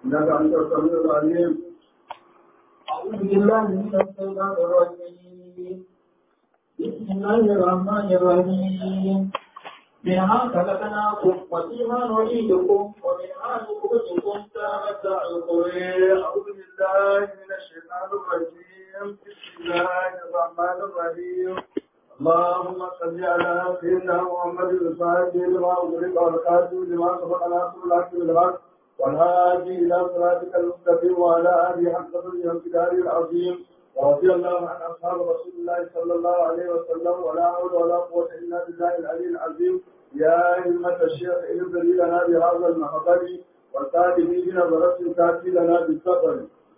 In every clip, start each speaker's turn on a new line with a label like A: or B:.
A: إنك أنت السميع العليم أعوذ بالله من الشيطان الرجيم بسم الله الرحمن الرحيم منها خلقناكم وفيها نعيدكم ومنها نخرجكم تارة أخرى أعوذ بالله من الشيطان الرجيم بسم الله الرحمن الرحيم اللهم صل على سيدنا محمد الفاتح لما أغلق والخاتم لما سبق ناصر الحق بالحق والهادي إلى صراطك المستقيم وعلى آله حق قدره وامتداره العظيم ورضي الله عن أصحاب رسول الله صلى الله عليه وسلم ولا حول ولا قوة إلا بالله العلي العظيم يا همة الشيخ اهدري لنا بهذا المحضر والتالي بنظرة تأتي لنا بالسفر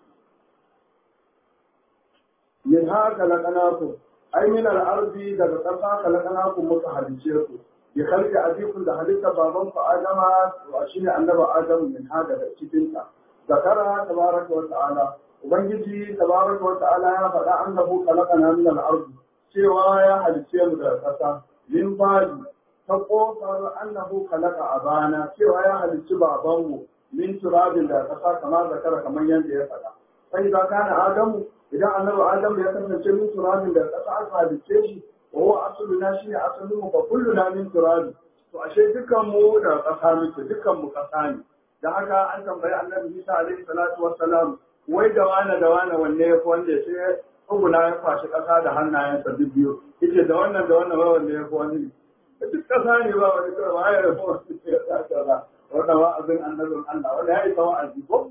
A: منها خلقناكم أي من الأرض daga ƙasa خلقناكم muka halice ku bi khalqi abikum da halitta baban ku Adama wa shine annabi Adam min ha daga cikin ta zakara tabaraka wa ta'ala ubangiji tabaraka wa ta'ala ya faɗa annahu khalaqana min al-ard cewa ya halice mu daga ƙasa min badi ta kofar annahu khalaqa abana cewa ya halicci babanmu min turabin da ƙasa kamar zakara kamar yadda ya faɗa sai za kana Adamu idan annabi Adam ya kasance min turabin da ƙasa aka halicce shi wa huwa asluna shine asalin mu fa kulluna min turabi to ashe dukkan mu da ƙasa muke dukkan mu ƙasa ne da haka an tambayi annabi Isa alaihi salatu wassalam wai da wane da wane wanne ya fi wanda sai tsuguna ya kwashi ƙasa da hannayensa duk biyu yace da wannan da wannan wanne ya fi wani duk ƙasa ne ba wani kawai ba ya rabu wani ya sa kaza wannan wa'azin annabin Allah wanda ya isa wa'azi ko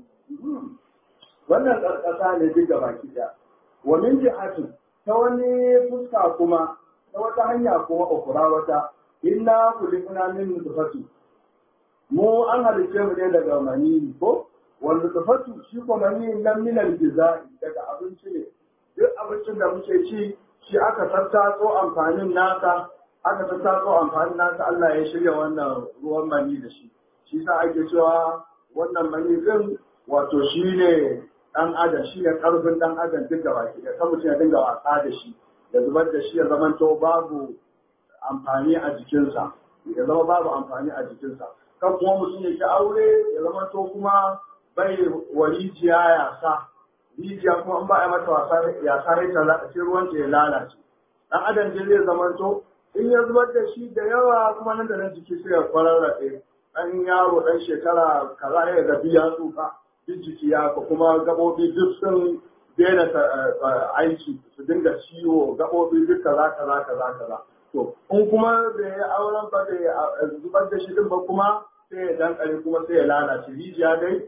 A: wannan ƙasa ne duk da baki ɗaya wa min jihati ta wani fuska kuma ta wata hanya kuma ukura wata inna kulikuna min nutfati mu an halice mu ne daga manini ko wal nutfatu shi ko manini nan min al daga abinci ne duk abincin da muke ci shi aka tattatso amfanin nasa aka tattatso amfanin nasa Allah ya shirya wannan ruwan mani da shi shi sa ake cewa wannan mani din wato shi ne ɗan adam shi ne ƙarfin ɗan adam duk da baki da kan mutum ya dinga wasa da shi da zubar da shi ya zama to babu amfani a jikinsa ya zama babu amfani a jikinsa kan kuma mutum ya ki aure ya zama to kuma bai wa rijiya ya sa rijiya kuma in ba a mata wasa ya sa rai ta sai ruwan ta ya lalace ɗan adam dai zai zama to in ya zubar da shi da yawa kuma nan da nan jiki sai ya kwararrafe ɗan yaro ɗan shekara kaza ya ga biya tsufa duk jiki ya kuma gaɓoɓi duk sun daina aiki su dinga ciwo gaɓoɓi duk kaza kaza kaza kaza to in kuma da ya auren ba da zubar da shi din ba kuma sai ya dankare kuma sai ya lalace rijiya dai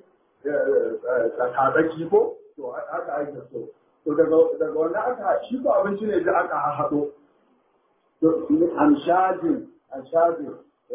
A: tsakatsaki ko to haka ake so to daga wannan aka shi ko abinci ne da aka haɗo to amshajin amshajin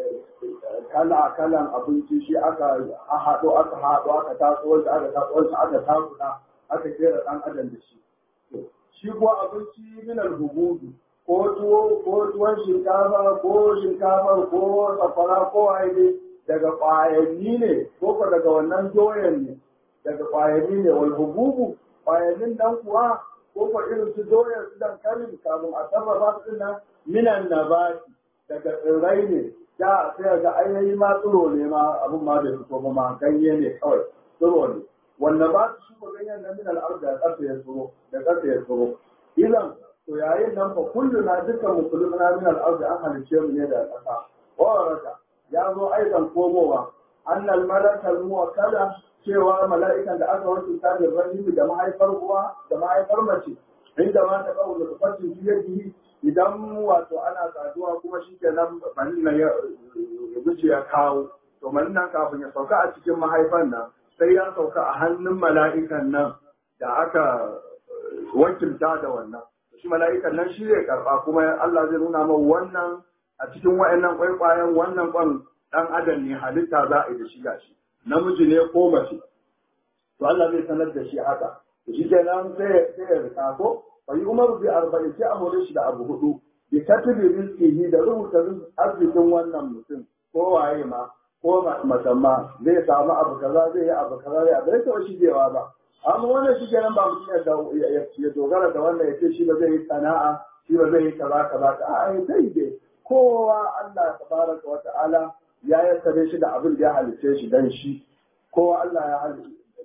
A: kala kalan abinci shi aka haɗo aka haɗo aka tatso wanda aka tatso wanda aka takuda aka kera ɗan adam da shi shi kuwa abinci min al-hubudu ko tuwo ko tuwon shinkafa ko shinkafa ko safara ko waye daga ƙwayanni ne ko ko daga wannan doyan ne daga ƙwayanni ne wal hububu ƙwayannin dan kuwa ko ko irin su doyan su dankalin kafin a sarrafa su nan minan nabati daga tsirrai ne da sai ga ainihi ma tsiro ne ma abin ma bai fito ba ma ganye ne kawai tsiro ne wanda ba su shuka ganyen nan min al'ar da ƙasa ya tsiro da ƙasa ya tsiro idan to yayin nan fa kullu na dukkan mu kullu na min al'ar da an halice mu ne da ƙasa waraka ya zo aidan komowa annal malakal muwakkala cewa mala'ikan da aka wasu ta da rahimi da mahaifar uwa da mahaifar mace inda ma ta kawo da fatin biyadihi idan wato ana saduwa kuma shi ke nan manina ya wuce ya kawo to manina kafin ya sauka a cikin mahaifan nan sai ya sauka a hannun mala'ikan nan da aka wakilta da wannan shi mala'ikan nan shi zai karba kuma Allah zai nuna ma wannan a cikin wa'annan kwaikwayon wannan kwan dan adam ne halitta za a yi da shi gashi namiji ne ko mace to Allah zai sanar da shi haka shi kenan sai sai ya rika ko fa yi umaru bi arba'in sai a more shi da abu hudu bi katibi rizqihi da rubuta arzikin wannan mutum ko waye ma ko masamma zai samu abu kaza zai yi abu kaza zai bai taɓa shigewa ba amma wannan shi kenan ba mutum ya dogara da wannan ya ce shi ba zai yi sana'a shi ba zai yi kaza kaza ka a ya zai dai kowa Allah tabaraka wa ta'ala ya yassare shi da abin da ya halice shi dan shi kowa Allah ya halice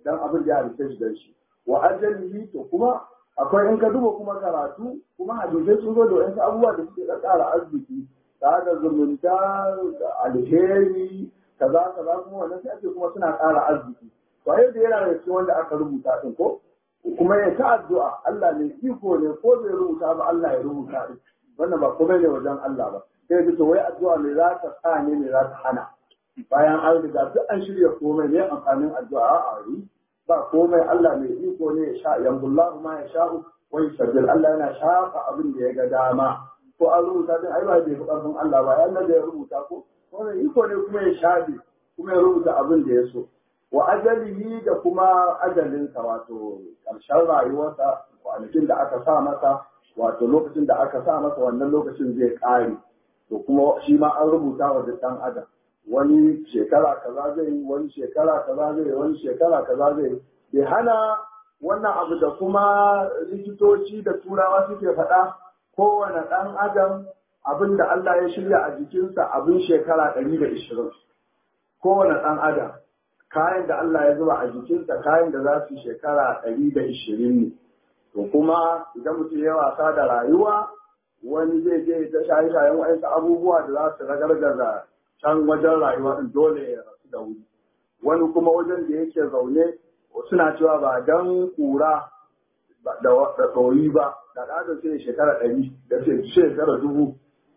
A: dan abin da ya halitta shi dan shi wa ajalihi to kuma akwai in ka duba kuma karatu kuma hadisai sun zo da wasu abubuwa da suke ƙara arziki ta da zumunta da alheri kaza kaza kuma wannan sai ake kuma suna ƙara arziki to ai da yana da cikin wanda aka rubuta din ko kuma ya ta addu'a Allah ne iko ne ko bai rubuta ba Allah ya rubuta din wannan ba komai ne wajen Allah ba sai ka to wai addu'a ne za ta sa ne ne za ta hana bayan an riga duk an shirya komai ne amfanin addu'a a yi ba komai Allah mai iko ne ya sha yambullahu ma ya sha'u wa yusabbil Allah yana shafa abin da ya ga dama ko an rubuta din ai ba bai fi karfin Allah ba Allah da ya rubuta ko wannan iko ne kuma ya shafe kuma ya rubuta abin da ya so wa ajalihi da kuma ajalinsa wato ƙarshen rayuwarsa kwanakin da aka sa masa wato lokacin da aka sa masa wannan lokacin zai ƙare to kuma shi ma an rubuta wa duk ɗan adam wani shekara kaza zai yi wani shekara kaza zai yi wani shekara kaza zai yi bai hana wannan abu da kuma likitoci da turawa suke faɗa kowane ɗan adam abin da Allah ya shirya a jikinsa abin shekara ɗari da ishirin kowane ɗan adam kayan da Allah ya zuba a jikinsa kayan da za su shekara ɗari da ishirin ne to kuma idan mutum ya wasa da rayuwa wani zai je ta shaye-shayen wa'ansu abubuwa da za su ragargaza can wajen rayuwa din dole ya rasu da wuri wani kuma wajen da yake zaune suna cewa ba dan kura da tsoyi ba da ɗaga sai shekara ɗari da sai shekara dubu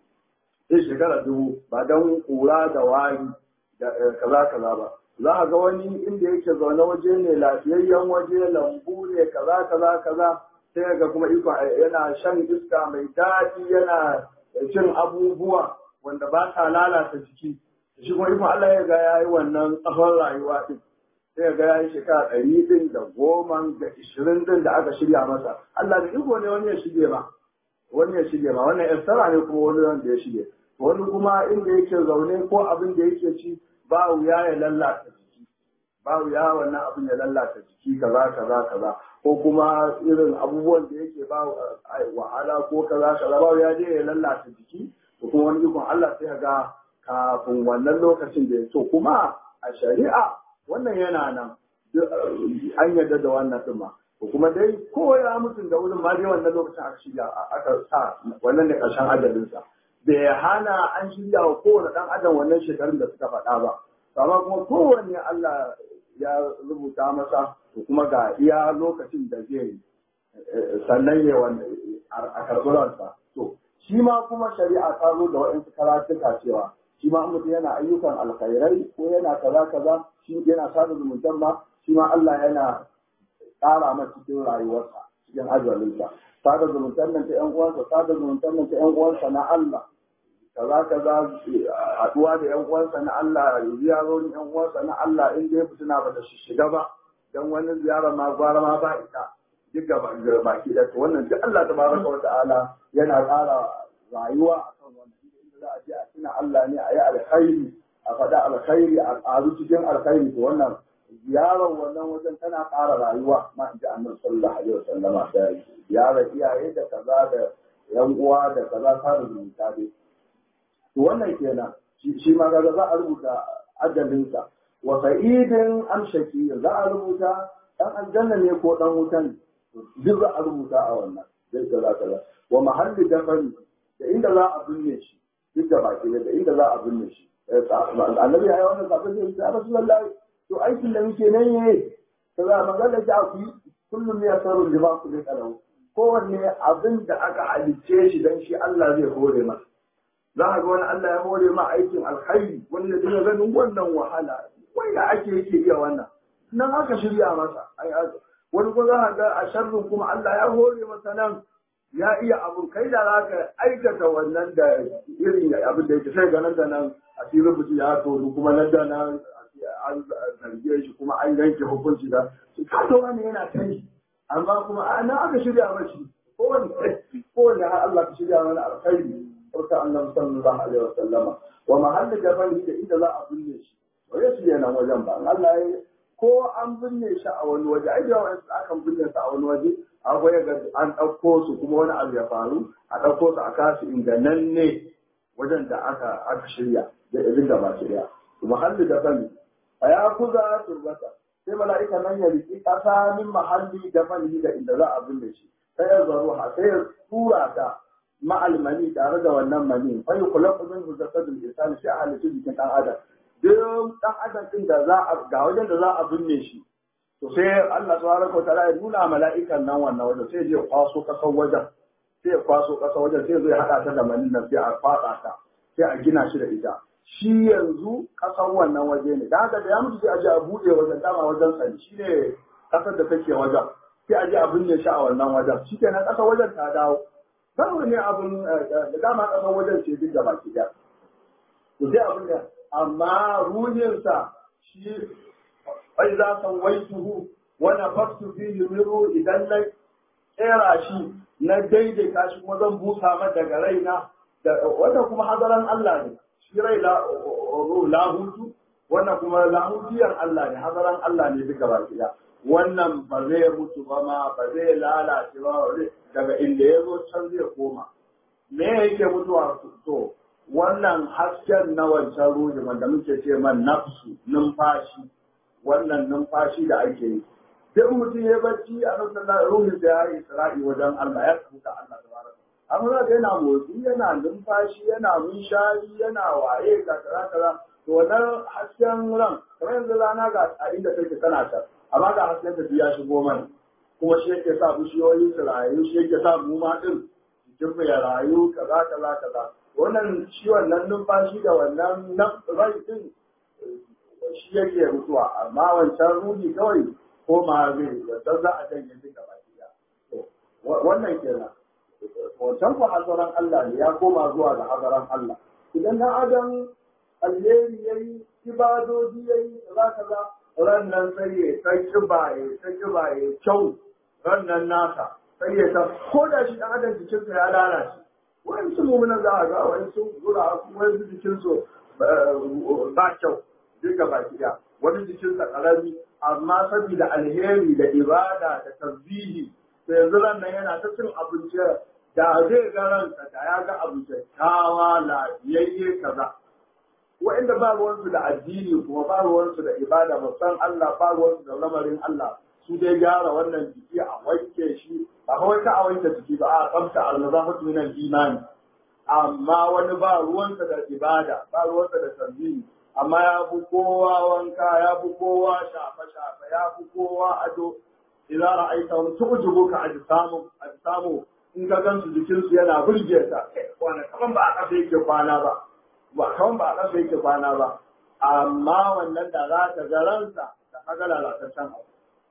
A: sai shekara dubu ba dan kura da wari da kaza kaza ba za a ga wani inda yake zaune waje ne lafiyayyen waje lambu ne kaza kaza kaza sai ga kuma iko yana shan iska mai daɗi yana cin abubuwa wanda ba ta lalata jiki shi kuma ikon Allah ya ga ya yi wannan tsawon rayuwa din sai ga ya yi shekara ɗari din da goma da ishirin din da aka shirya masa Allah da iko ne wani ya shige ma wani ya shige ma wannan yassara ne kuma wani wanda ya shige wani kuma inda yake zaune ko abin da yake ci ba wuya ya lallata jiki ba wuya wannan abin ya lallata jiki kaza kaza kaza ko kuma irin abubuwan da yake ba wahala ko kaza kaza ba wuya dai ya lallata jiki ko kuma wani ikon Allah sai ga kafin wannan lokacin da ya so kuma a shari'a wannan yana nan an yarda da wannan ɗin ma ko kuma dai ko ya mutum da wurin ma dai wannan lokacin aka shirya aka sa wannan ne ƙarshen ajalinsa bai hana an shirya wa kowane ɗan adam wannan shekarun da suka faɗa ba amma kuma kowanne Allah ya rubuta masa to kuma ga iya lokacin da zai sannan ya a karɓi ransa to shi ma kuma shari'a ta zo da waɗansu karatuka cewa shi ma mutum yana ayyukan alkhairai ko yana kaza kaza shi yana sada zumuntan ma shi ma Allah yana ƙara masa cikin rayuwarsa cikin ajalinsa sada zumuntan nan ta ƴan uwansa sada zumuntan nan ta ƴan uwansa na Allah kaza kaza haɗuwa da ƴan uwansa na Allah ziyarorin ƴan uwansa na Allah in dai fitina ba ta shiga ba dan wani ziyara ma gwara ma ba ita duk gaba baki da wannan duk Allah tabaraka wa ta'ala yana ƙara rayuwa akan wannan inda za a je a tuna Allah ne a yi alkhairi a faɗa alkhairi a ƙaru cikin alkhairi to wannan ziyarar wannan wajen tana ƙara rayuwa ma in ji annabi sallallahu alaihi wasallama da ziyarar iyaye da kaza da yan uwa da kaza ta rubuta dai to wannan kenan shi ma kaga za a rubuta ajalinsa wa sa'idin am shaqi za a rubuta dan aljanna ne ko dan wutan duk za a rubuta a wannan zai kaza kaza wa mahalli dafani da inda za a binne shi duk da baki da inda za a binne shi annabi ya yi wannan sabon zai ya rasulullahi to aikin da muke nan yayi kaza magana ta ku kullum ya saru lima ku ne kalau kowanne abin da aka halicce shi dan shi Allah zai hore masa za a ga wani Allah ya hore ma aikin alkhairi wanda zai ganin wannan wahala wai da ake yake iya wannan nan aka shirya masa wani ko za a ga a sharrin kuma Allah ya hore masa nan ya iya abun kai da za ka aikata wannan da irin abin da yake sai ga nan da nan a filin mutum ya toru kuma nan da nan an zarge shi kuma an yanke hukunci da shi ka to wani yana kai amma kuma a nan aka shirya mashi kowane kowane har Allah ka shirya mana alkhairi barka annabi sallallahu alaihi wasallama wa mahalli jabali da inda za a binne shi ba ya shirya nan wajen ba Allah ya ko an binne shi a wani waje ai da wani akan binne shi a wani waje akwai ga an ɗauko su kuma wani abu ya faru a ɗauko su a kasu inda nan ne wajen da aka aka shirya da irin da ba shirya to muhalli da bani a ya kuza turbata sai mala'ika nan ya riƙi ƙasa min mahalli da mani da inda za a binne shi sai ya zaro ha sai ya tura ta ma'al mani tare da wannan mani fa yukhlaqu minhu jasadul insani sai a halitta jikin ɗan adam duk ɗan adam ɗin da za a ga wajen da za a binne shi to sai Allah subhanahu wa ta'ala ya nuna mala'ikan nan wannan wajen sai ya kwaso ƙasar wajen sai ya kwaso ƙasar wajen sai zai haɗa ta da mani nan sai a kwatsa ta sai a gina shi da ita shi yanzu ƙasar wannan waje ne da haka da ya mutu sai a je a buɗe wajen dama wajen sani shi ne ƙasar da take wajen sai a je a binne shi a wannan wajen shi kenan ƙasar wajen ta dawo kawai ne abin da dama ƙasar wajen ce duk da baki ɗaya to sai abin da amma ruhinsa shi ai za san waituhu wa nafaktu fihi min idan na kera shi na daidaita shi kuma zan busa mata daga raina da wannan kuma hadaran Allah ne shi rai lahutu wannan kuma lahutiyar Allah ne hadaran Allah ne duka baki ɗaya wannan ba zai mutu ba ma ba zai lalace ba daga inda ya zo can zai koma me yake mutuwa to wannan hasken na wancan ruhi wanda muke ce man nafsu numfashi wannan numfashi da ake yi duk mutum ya bacci a nan ruhin da ya yi isra'i wajen Allah ya tsuka Allah tabaraka amma za ka yana motsi yana numfashi yana munshari yana waye ga kaza kaza to wannan hasken ran kamar yanzu rana ga a inda take tana ta amma ga hasken ta ya shigo mana kuma shi yake sa bishiyoyi su rayu shi yake sa mu ma din jikin mu ya rayu kaza kaza kaza wannan shi wannan numfashi da wannan rai din shi yake mutuwa amma wancan ruhi kawai ko ma zai wancan za a janye duka baki da wannan kenan wancan ku hazaran Allah ne ya koma zuwa ga hazaran Allah idan na adam alheri yayi ibadoji yayi za ka ga ran nan sai ya sai kibaye sai kibaye kyau ran nan nasa sai ya ta ko da shi dan adam jikinsa ya lalace wani su mummunan za a ga wani su zura wani su jikinsu ba kyau duka baki ɗaya wani jikinsa ƙarami amma saboda alheri da ibada da tasbihi to yanzu ran nan yana ta cin abinci da zai ga ransa da ya ga abu kyakkyawa lafiyayye kaza wa'inda ba ruwansu da addini kuma ba ruwansu da ibada ba san Allah ba ruwansu da lamarin Allah su dai gyara wannan jiki a wanke shi ba kawai ka a wanke jiki ba a tsafta al-nazafatu min al-imani amma wani ba ruwansa da ibada ba ruwansa da tasbihi amma ya fi kowa wanka ya fi kowa shafe-shafe ya fi kowa ado idan ra'aita wani tu'ujubu ka ajsamu ajsamu in ka gansu jikinsu yana burge ta kwana kaman ba a ƙasa yake kwana ba ba kaman ba a ƙasa yake kwana ba amma wannan da za ta ga ransa da kaga lalataccen abu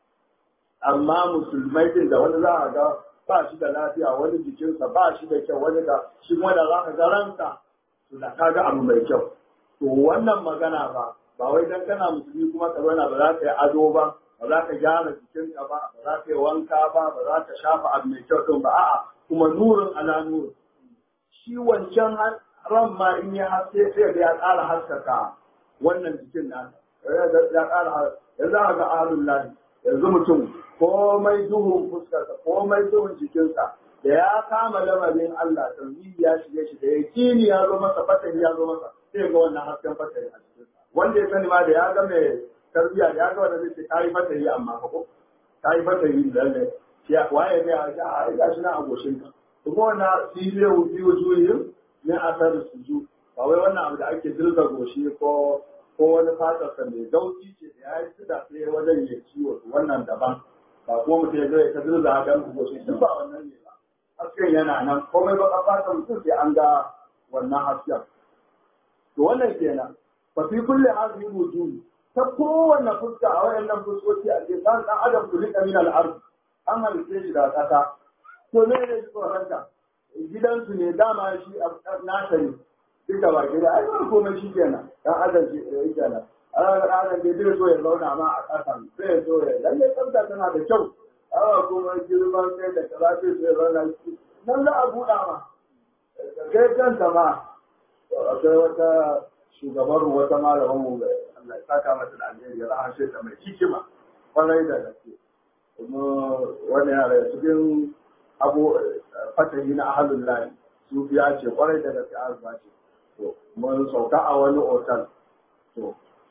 A: amma musulmai din da wani za a ga ba shi da lafiya wani jikinsa ba shi da kyau wani da shi kuma da za ka ga ransa to da ka ga abu mai kyau to wannan magana ba ba wai dan kana musulmi kuma ka zauna ba za ka yi ado ba ba za ka gyara jikinka ba ba za ka yi wanka ba ba za ka shafa abu mai kyau din ba a'a kuma nurin ala nurin shi wancan ran ma in ya haske sai da ya ƙara haskaka wannan jikin nasa ya ƙara ya za ga ahlul lahi yanzu mutum komai duhun fuskarsa komai duhun jikinsa da ya kama lamarin Allah tauhidi ya shige shi da yakini ya zo masa fatani ya zo masa sai ga wannan hasken fatani a cikin wanda ya sani ma da ya ga mai tarbiya da ya ga wanda zai ce kai fatani amma ko kai fatani da lalle shi waye ga ya ga ai gashi na agoshin ka kuma wannan sibe wuji wujuhin ne asar suju ba wai wannan abu da ake dirga goshi ko ko wani fatar sa mai gauci ce da ya yi suda sai wajen ya ciwo wannan daban ba kuma mutum ya zo ya ta dirga hakan goshi duk ba wannan ne ba hasken yana nan komai ba fatan mutum sai an ga wannan hasken to wannan kenan fa fi kulli hadhihi wujuh ta kowanne fuska a wayannan fuskoki a ce dan dan adam kulika min al-ard an halice shi da kasa to ne ne tsoronta gidansu ne dama shi nasa ne duka ba gida ai ba komai shi kenan dan adam shi yake nan ana ga adam bai zai so ya zauna ma a ƙasa zai so ya lalle tsafta tana da kyau awa kuma girman kai da kaza sai sai zauna shi nan za a buɗa ma kai kanta ma akwai wata shugabar wata malaman mu Allah ya saka mata da alheri ya rahashe ta mai hikima kwarai da gaske kuma wani yara cikin abu fatahi na ahalun lahi sufiya ce kwarai da gaske arba ce to mun sauka a wani otal to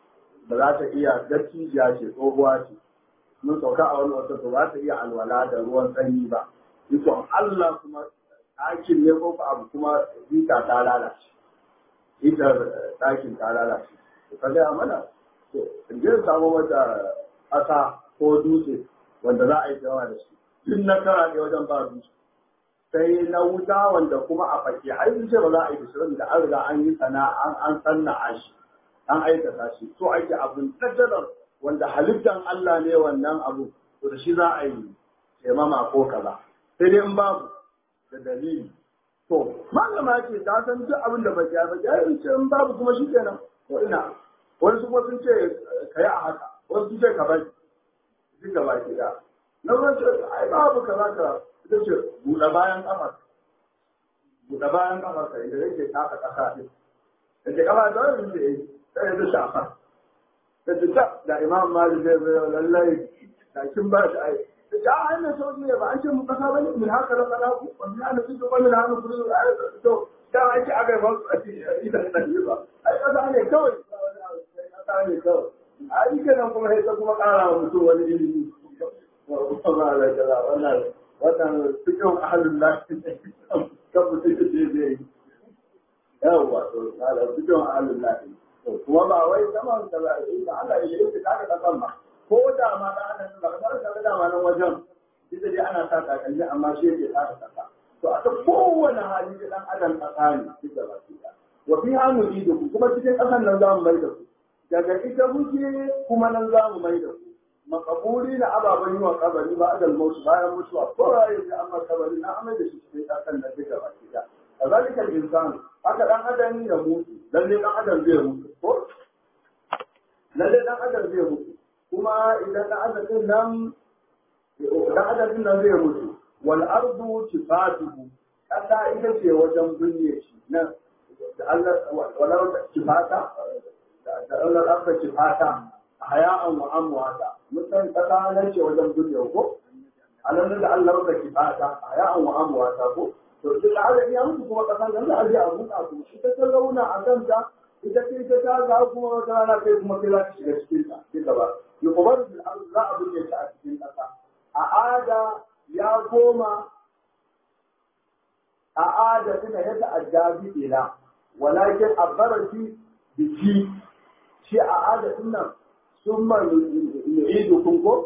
A: ba za ta iya dattijiya ce tsohuwa ce mun sauka a wani wata ba za ta iya alwala da ruwan sanyi ba ikon Allah kuma ɗakin ne ko abu kuma hita ta lalace hitar ɗakin ta lalace to ka gaya mana to in je samu mata ƙasa ko dutse wanda za a yi yawa da shi duk na kara ne wajen ba dutse sai na wuta wanda kuma a fake ai sun ce ba za a yi da shirin da an riga an yi sana an an sanna a shi an aikata shi to ake abin tattalar wanda halittan Allah ne wannan abu to da shi za a yi taimama ko kaza sai dai in babu da dalili to malama ce ta san duk abin da baki ba ya yi ce in babu kuma shi kenan to ina wani su kuma sun ce ka yi a haka wani sun ce ka bari duk gaba ki da na wani ce ai babu kaza kaza ita ce buɗe bayan ƙafar buɗe bayan ƙafar ka idan yake taka ƙasa ɗin da ke ƙafa da wani da yi sai ya shafa da ta da imam malik zai zai lallai da kin ba shi ai da ta a hannun sauki ne ba an ce mu ƙasa ba ne min haka da tsala ku wani ana fito wani na hannun kudu to da an ce aka yi ba a ce ita da ɗan ba ai ƙasa ne kawai ƙasa ne kawai a yi kenan kuma sai ta kuma ƙara wa mutum wani ilimi wannan wannan cikin ahalin lafi kan mutum da zai zai yi yawwa to ala cikin ahalin lafi to kuma ba wai zaman da ba yi ba Allah ya yi ta ka kasan ba ko da ma da ana ba ka da da ma nan wajen duk dai ana sa takalmi amma shi yake ta kasa to a ta kowane hali da dan adam tsakani duk da baki da wa fi hanu idu kuma cikin kasan nan za mu mai da ku daga ita muke kuma nan za mu mai da ku makaburi na ababen yi wa kabari ba adal mutu bayan mutuwa ko raye sai amma kabari na amai da shi cikin kasan da duka baki da kazalika insan haka dan adam ya mutu lalle dan adam zai mutu ko lalle dan adam zai mutu kuma idan dan adam din nan dan adam din nan zai mutu wal ardu tifatuhu kasa ita ce wajen binne shi nan da Allah wala tifata da Allah aka tifata haya'an wa amwata mutan kasa nan ce wajen binne ko alan da Allah aka tifata haya'an wa amwata ko to duk da adam ya mutu kuma kasan nan da aje a buka ko shi ta launa a kanta ita ce ta ta ga kuma wata rana kai kuma kai za ka shiga cikin ta ki gaba yuqbaru bil ard za a binne shi a cikin kasa a ada ya koma a ada tana yadda ajabi ila walakin abarati biki shi a ada nan sun ma nu'idu kun ko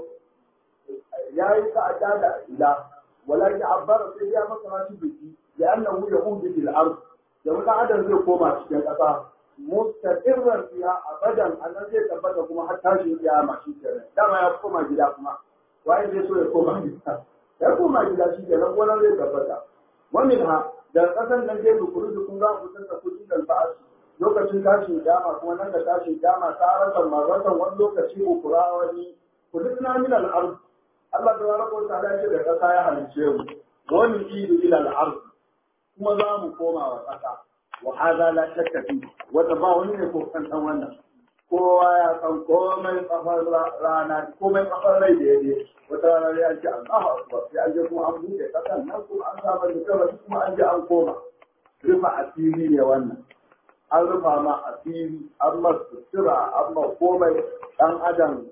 A: yayi ka ada ila ولكن عبر sai ya masa shi biki da annahu yahudu fil ard da wata adam zai koma cikin kasa mustaqirran fiha abadan annan zai tabbata kuma har tashin kiyama shi kenan dama ya koma gida kuma waye zai so ya koma gida ya koma gida shi kenan wannan zai tabbata wannan ha da kasan nan zai dukuru dukun za ku tsaka kudi da ba'as lokacin tashin kiyama kuma nan da tashin kiyama ta rasa marratan wani lokaci ukura wani kudin min al-ard Allah ta baraka wa ta'ala ce da kasa ya halice mu wani idu ila al-ard kuma za mu koma wa kasa wa hadha la shakka fi wanda ba wani ne ko kan dan wannan kowa ya san komai kafar rana komai kafar rai da yake wata rana ya ce Allahu akbar sai an je kuma an buɗe kasan nan kuma an saba da kaba kuma an je an koma rufa asiri ne wannan an rufa ma asiri an ma sutura an ma komai dan adam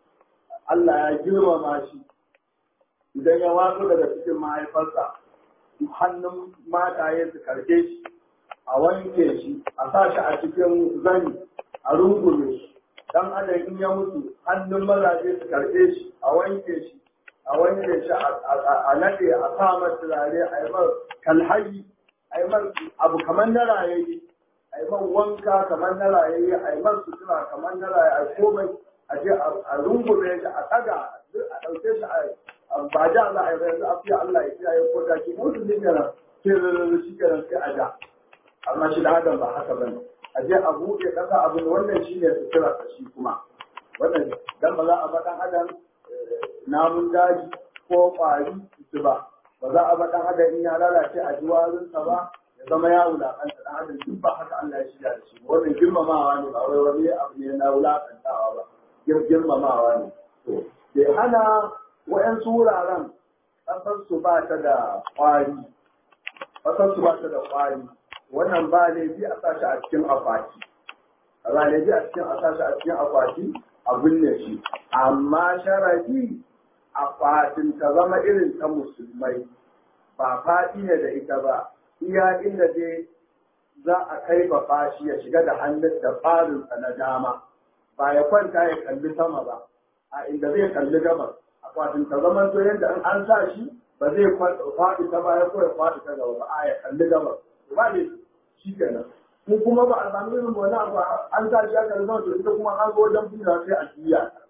A: Allah ya girmama shi idan ya watsu daga cikin mahaifarsa hannun mataye su karke shi a wanke shi a sa shi a cikin zani a rungume shi dan adam in ya mutu hannun mazaje su karke shi a wanke shi a wanke shi a nade a sa masa turare a yi mar kalhayi a yi mar abu kamar na rayayi a yi mar wanka kamar na rayayi a yi mar sutura kamar na rayayi a komai a je a rungume shi a tsaga a ɗauke shi a ba da Allah ya yanzu afiya Allah ya kiyaye ko da ki mutu ne kenan sai shi kenan sai a da amma shi da adam ba haka bane a je a buɗe ƙasa abin wannan shi ne sutura ta shi kuma wannan dan ba za a ba ɗan adam namun daji ko ƙwari su ba ba za a ba ɗan adam in ya lalace a jiwarinsa ba ya zama ya wulaƙanta ɗan adam duk ba haka Allah ya shirya da shi wannan girmamawa ne ba wai wani abu ne na wulaƙantawa ba girmamawa ne to bai hana wa'yansu wuraren ƙasarsu ba ta da ƙwari ƙasarsu ba ta da ƙwari wannan ba laifi a sashi a cikin akwati ranaji a cikin a sashi a cikin akwati a binne shi amma sharadi akwatin ta zama irin ta musulmai ba faɗi ne da ita ba iya inda dai za a kai ba fashi ya shiga da hannun da farinsa na dama ba ya kwanta ya kalli sama ba a inda zai kalli gabas akwatin ta zama to yadda in an sa shi ba zai faɗi ta baya ko ya faɗi ta gaba ba a ya kalli gabas ba ne shi kenan mu kuma ba a sami irin wani abu an sa shi aka zama to ita kuma an zo wajen fina sai a juya ta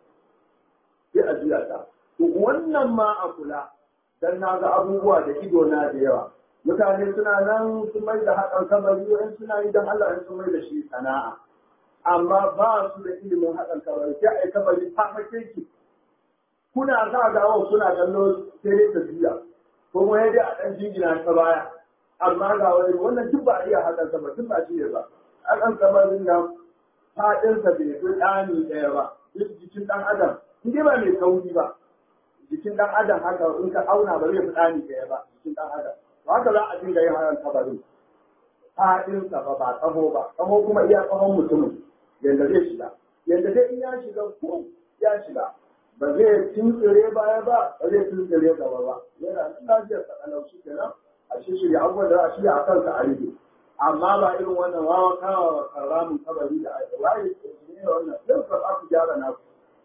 A: sai a juya ta to wannan ma a kula dan na ga abubuwa da ido na da yawa mutane suna nan sun mai da haɗin kabari in suna yi don Allah in sun mai da shi sana'a amma ba su da ilimin haɗin kabari sai a yi kabari ta ki kuna sa gawa suna kallo sai dai ta juya ko kuma dai a ɗan jingina ta baya amma ga wani wannan duk ba a iya haɗin kabari duk ba shi ne ba haɗin kabarin nan faɗinsa bai fi ɗani ɗaya ba jikin ɗan adam in dai ba mai kauri ba jikin ɗan adam haka in ka auna ba zai fi ɗani ɗaya ba jikin ɗan adam haka za a dinga yin hayan kabarin faɗinsa ba ba tsaho ba tsaho kuma iya tsahon mutumin yadda zai shiga yadda dai in ya shiga ko ya shiga ba zai tuntsire baya ba ba zai tuntsire gaba ba yana nan lafiyar sa kalau shi kenan a shi shirya abubuwan da a shirya a kansa a rige amma ba irin wannan wawa kawa karamin kabari da ake waye ne wannan sai ka za ku gyara na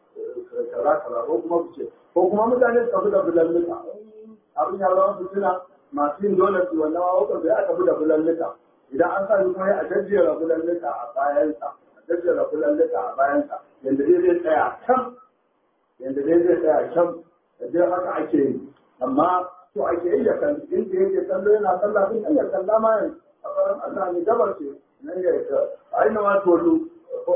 A: kaza kaza ko kuma ku ce ko kuma mutane su tafi da bulalluka abin ya zama fitina masu yin dole su wannan wawa da ya tafi da bulalluka idan an sa shi kuma a jajjera bulalluka a bayansa a jajjera bulalluka a bayansa yadda dai zai tsaya can yadda dai zai tsaya can da dai haka ake yi amma to ake yi da kan inda yake kallo yana sallah din ya kalla ma yanzu a tsaron Allah ne gabar ce nan ya ta aina ma tolu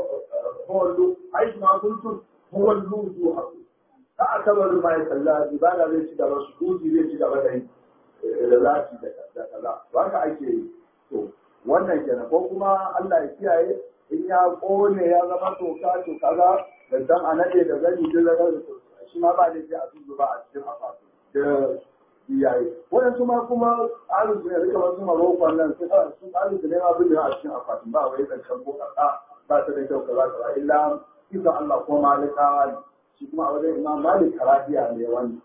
A: hollu ai ma kuntum huwallu zu haku ka a tabaru ma ya kalla ibada zai ci gaba su duji zai ci gaba da yi da zafi da kaza ba ka ake yi to wannan kenan ko kuma Allah ya kiyaye in ya kone ya zama toka to kaza da dan a nade da gani da da shi ma ba da shi a tuzu ba a cikin afatu da iyaye waɗansu ma kuma tsarin su ne rika wasu marokon nan su sun tsarin su ne ma bin a cikin akwatin ba wai zancen ko kasa ba ta da kyau kaza kaza illa kisa Allah ko malikawa ne shi kuma a wajen imam malik karafiya ne wani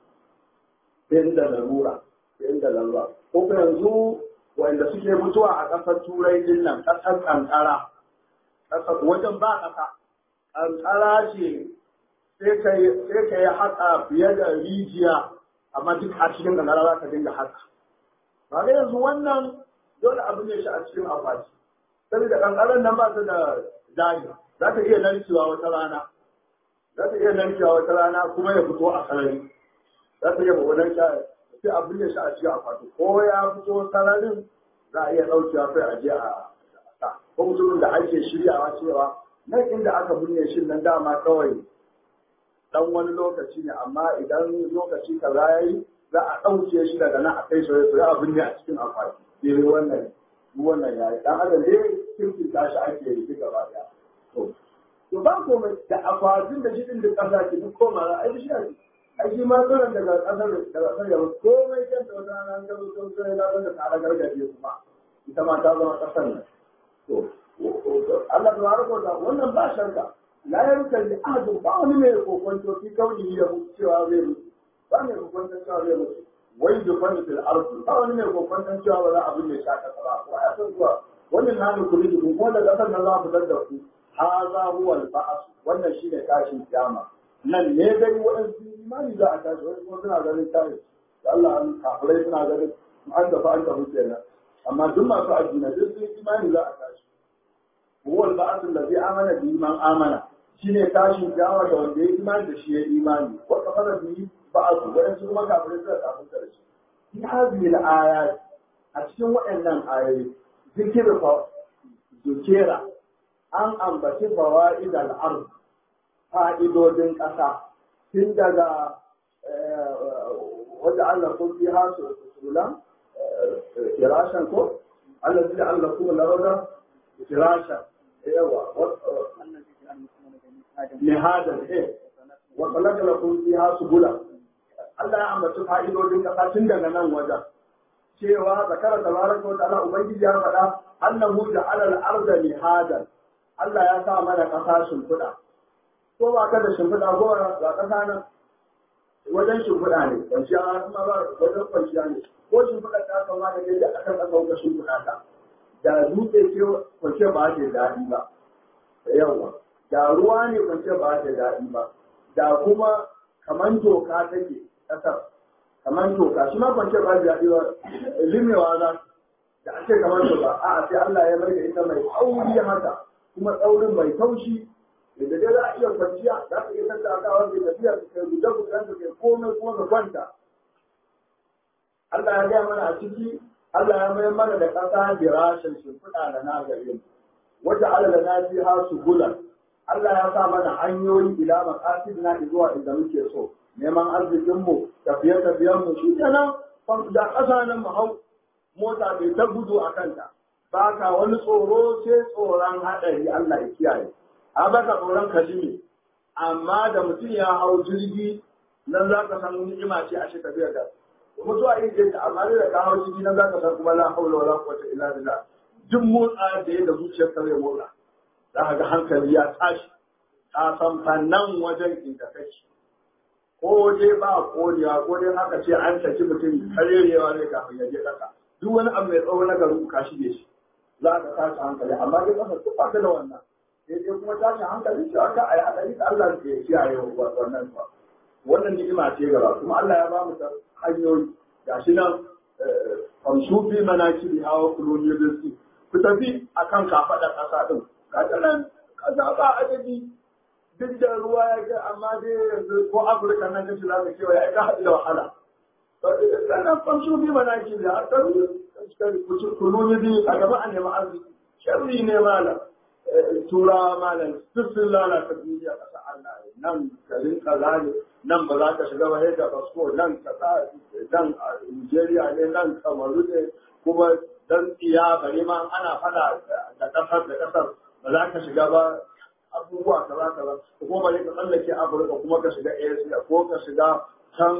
A: sai da larura sai da larura ko kuma yanzu wanda suke mutuwa a ƙasar turai din nan ƙasar kankara ƙasar wajen ba ƙasa kankara ce sai ka yi haka fiye da rijiya amma duk a cikin kankara za ka dinga haka ba ga yanzu wannan dole abu ne shi a cikin akwati saboda kankaran nan ba ta da dani za ta iya narkewa wata rana za ta iya narkewa wata rana kuma ya fito a sarari za ta iya wannan sha sai abu ne shi a cikin akwati ko ya fito sararin za a iya ɗaukewa sai a je a sa ko mutumin da ake shiryawa cewa nan inda aka binne shi nan dama kawai dan wani lokaci ne amma idan lokaci kaza ya yi za a ɗauke shi daga nan a kai soyayya soyayya abin ne a cikin akwati sai wannan wannan ya yi dan adam ne kirkin tashi ake yi gaba daya to to ba komai da akwatin da shi din da kasa ke duk koma za a yi shi ake ai shi ma tsoron daga kasar daga kasar yau komai kan da wata rana ta zo sai na da tsara gargajiya kuma ita ma ta zama kasar nan to Allah tabaraka wa ta'ala wannan ba shakka la yarka li ahadin ba wani mai kokonto fi kauni ya mutu cewa zai mutu ba mai kokonto cewa zai mutu wai da kwani fil ardi ba wani mai kokonto cewa ba za a binne shaka ba ko ya san zuwa wannan na da kuri dukun ko da kasar nan za ku fitar da ku haza huwa al ba'as wannan shine tashin kiyama nan ne dai waɗansu imani za a tashi wani kuma suna ganin tashi da Allah an kafirai suna ganin an tafi an tafi kenan amma duk masu addini duk sun imani za a tashi huwa al ba'as allazi amana bi man amana shine tashin kiyama da wanda ya imani da shi ya imani wa kafara bi ba'asu waɗansu kuma kafirai suka kafin da shi fi hadhihi al ayat a cikin waɗannan ayoyi zikirin fa zukera an ambaci fawaid al ard fa'idodin ƙasa tun daga wanda Allah kun fi hasu sulan firashan ko Allah zai Allah kuma larada firashan yawa mihadan eh wa khalaqa lakum fiha subula Allah ya ambaci fa'idodin ƙasa tun daga nan wajen cewa zakara tabaraka wa ta'ala ubangiji ya faɗa annahu ja'ala al-arda mihadan Allah ya sa mana ƙasa shimfiɗa ko ba ka da shimfiɗa ko ba ƙasa nan wajen shimfiɗa ne kwanciya kuma ba wajen kwanciya ne ko shimfiɗa ta kama da kai da akan ƙasa wuka shimfiɗa ta da dutse ce kwanciya ba ta daɗi ba da yawa da ruwa ne kwanciya ba ta daɗi ba da kuma kaman toka take ƙasar kaman toka shi ma kwanciya ba ta daɗi ba limewa za da ake kamar toka a'a sai Allah ya mai da ita mai tsauri haka kuma tsaurin mai taushi da dai za a iya kwanciya za ka iya tattakawa da tafiya ka kai guje gujen ka kai komai kuma ka kwanta Allah ya gaya mana a ciki Allah ya mayar mana da ƙasa girashin shimfiɗa da na gari wata alala na fi ha su gulan Allah ya sa mana hanyoyi ila maqasid na zuwa inda muke so neman arzikin mu tafiye tafiyen mu shi kenan da ƙasa nan mu hau mota bai ta gudu a kanta ba ka wani tsoro sai tsoron haɗari Allah ya kiyaye a baka tsoron kalimi amma da mutum ya hau jirgi nan za ka san ni'ima ce a shi tafiya da mutuwa yin jirgi amma da ka hau jirgi nan za ka san kuma la haula wala quwwata illa billah duk motsa da yadda zuciyar ka zai motsa za ka ga hankali ya tashi ka san fannan wajen inda kake ko dai ba kodewa ko dai haka ce an saki mutum karerewa ne kafin ya je kasa duk wani abu mai tsawo na garin ka shige shi za ka tashi hankali amma dai kasa duk ba ta da wannan sai dai kuma tashin hankali shi aka a yi haɗari da Allah ke kiyaye wannan ba. Wannan ni'ima ce gaba kuma Allah ya ba mu ta hanyoyi ga shi nan famsu fi manaki bi hawa kuloni rizki ku tafi akan kafaɗa ƙasa ɗin ga ta nan ƙasa ba adadi duk da ruwa ya ga amma dai yanzu ko Afirka nan kashi za ka kewa ya ka haɗu da wahala. Sannan famsu fi manaki bi hawa kuloni rizki a gaba a neman arziki. Sharri ne malam. turawa malam duk sun lalata duniya ƙasa Allah nan garin kaza ne nan ba za ka shiga ba da basko nan kaza nan Nigeria ne nan Kamaru ne kuma dan tsiya bari ma ana fada da ƙasar da ƙasar ba za ka shiga ba abubuwa kaza kaza kuma bari ka tsallake Afirka kuma ka shiga Asia ko ka shiga can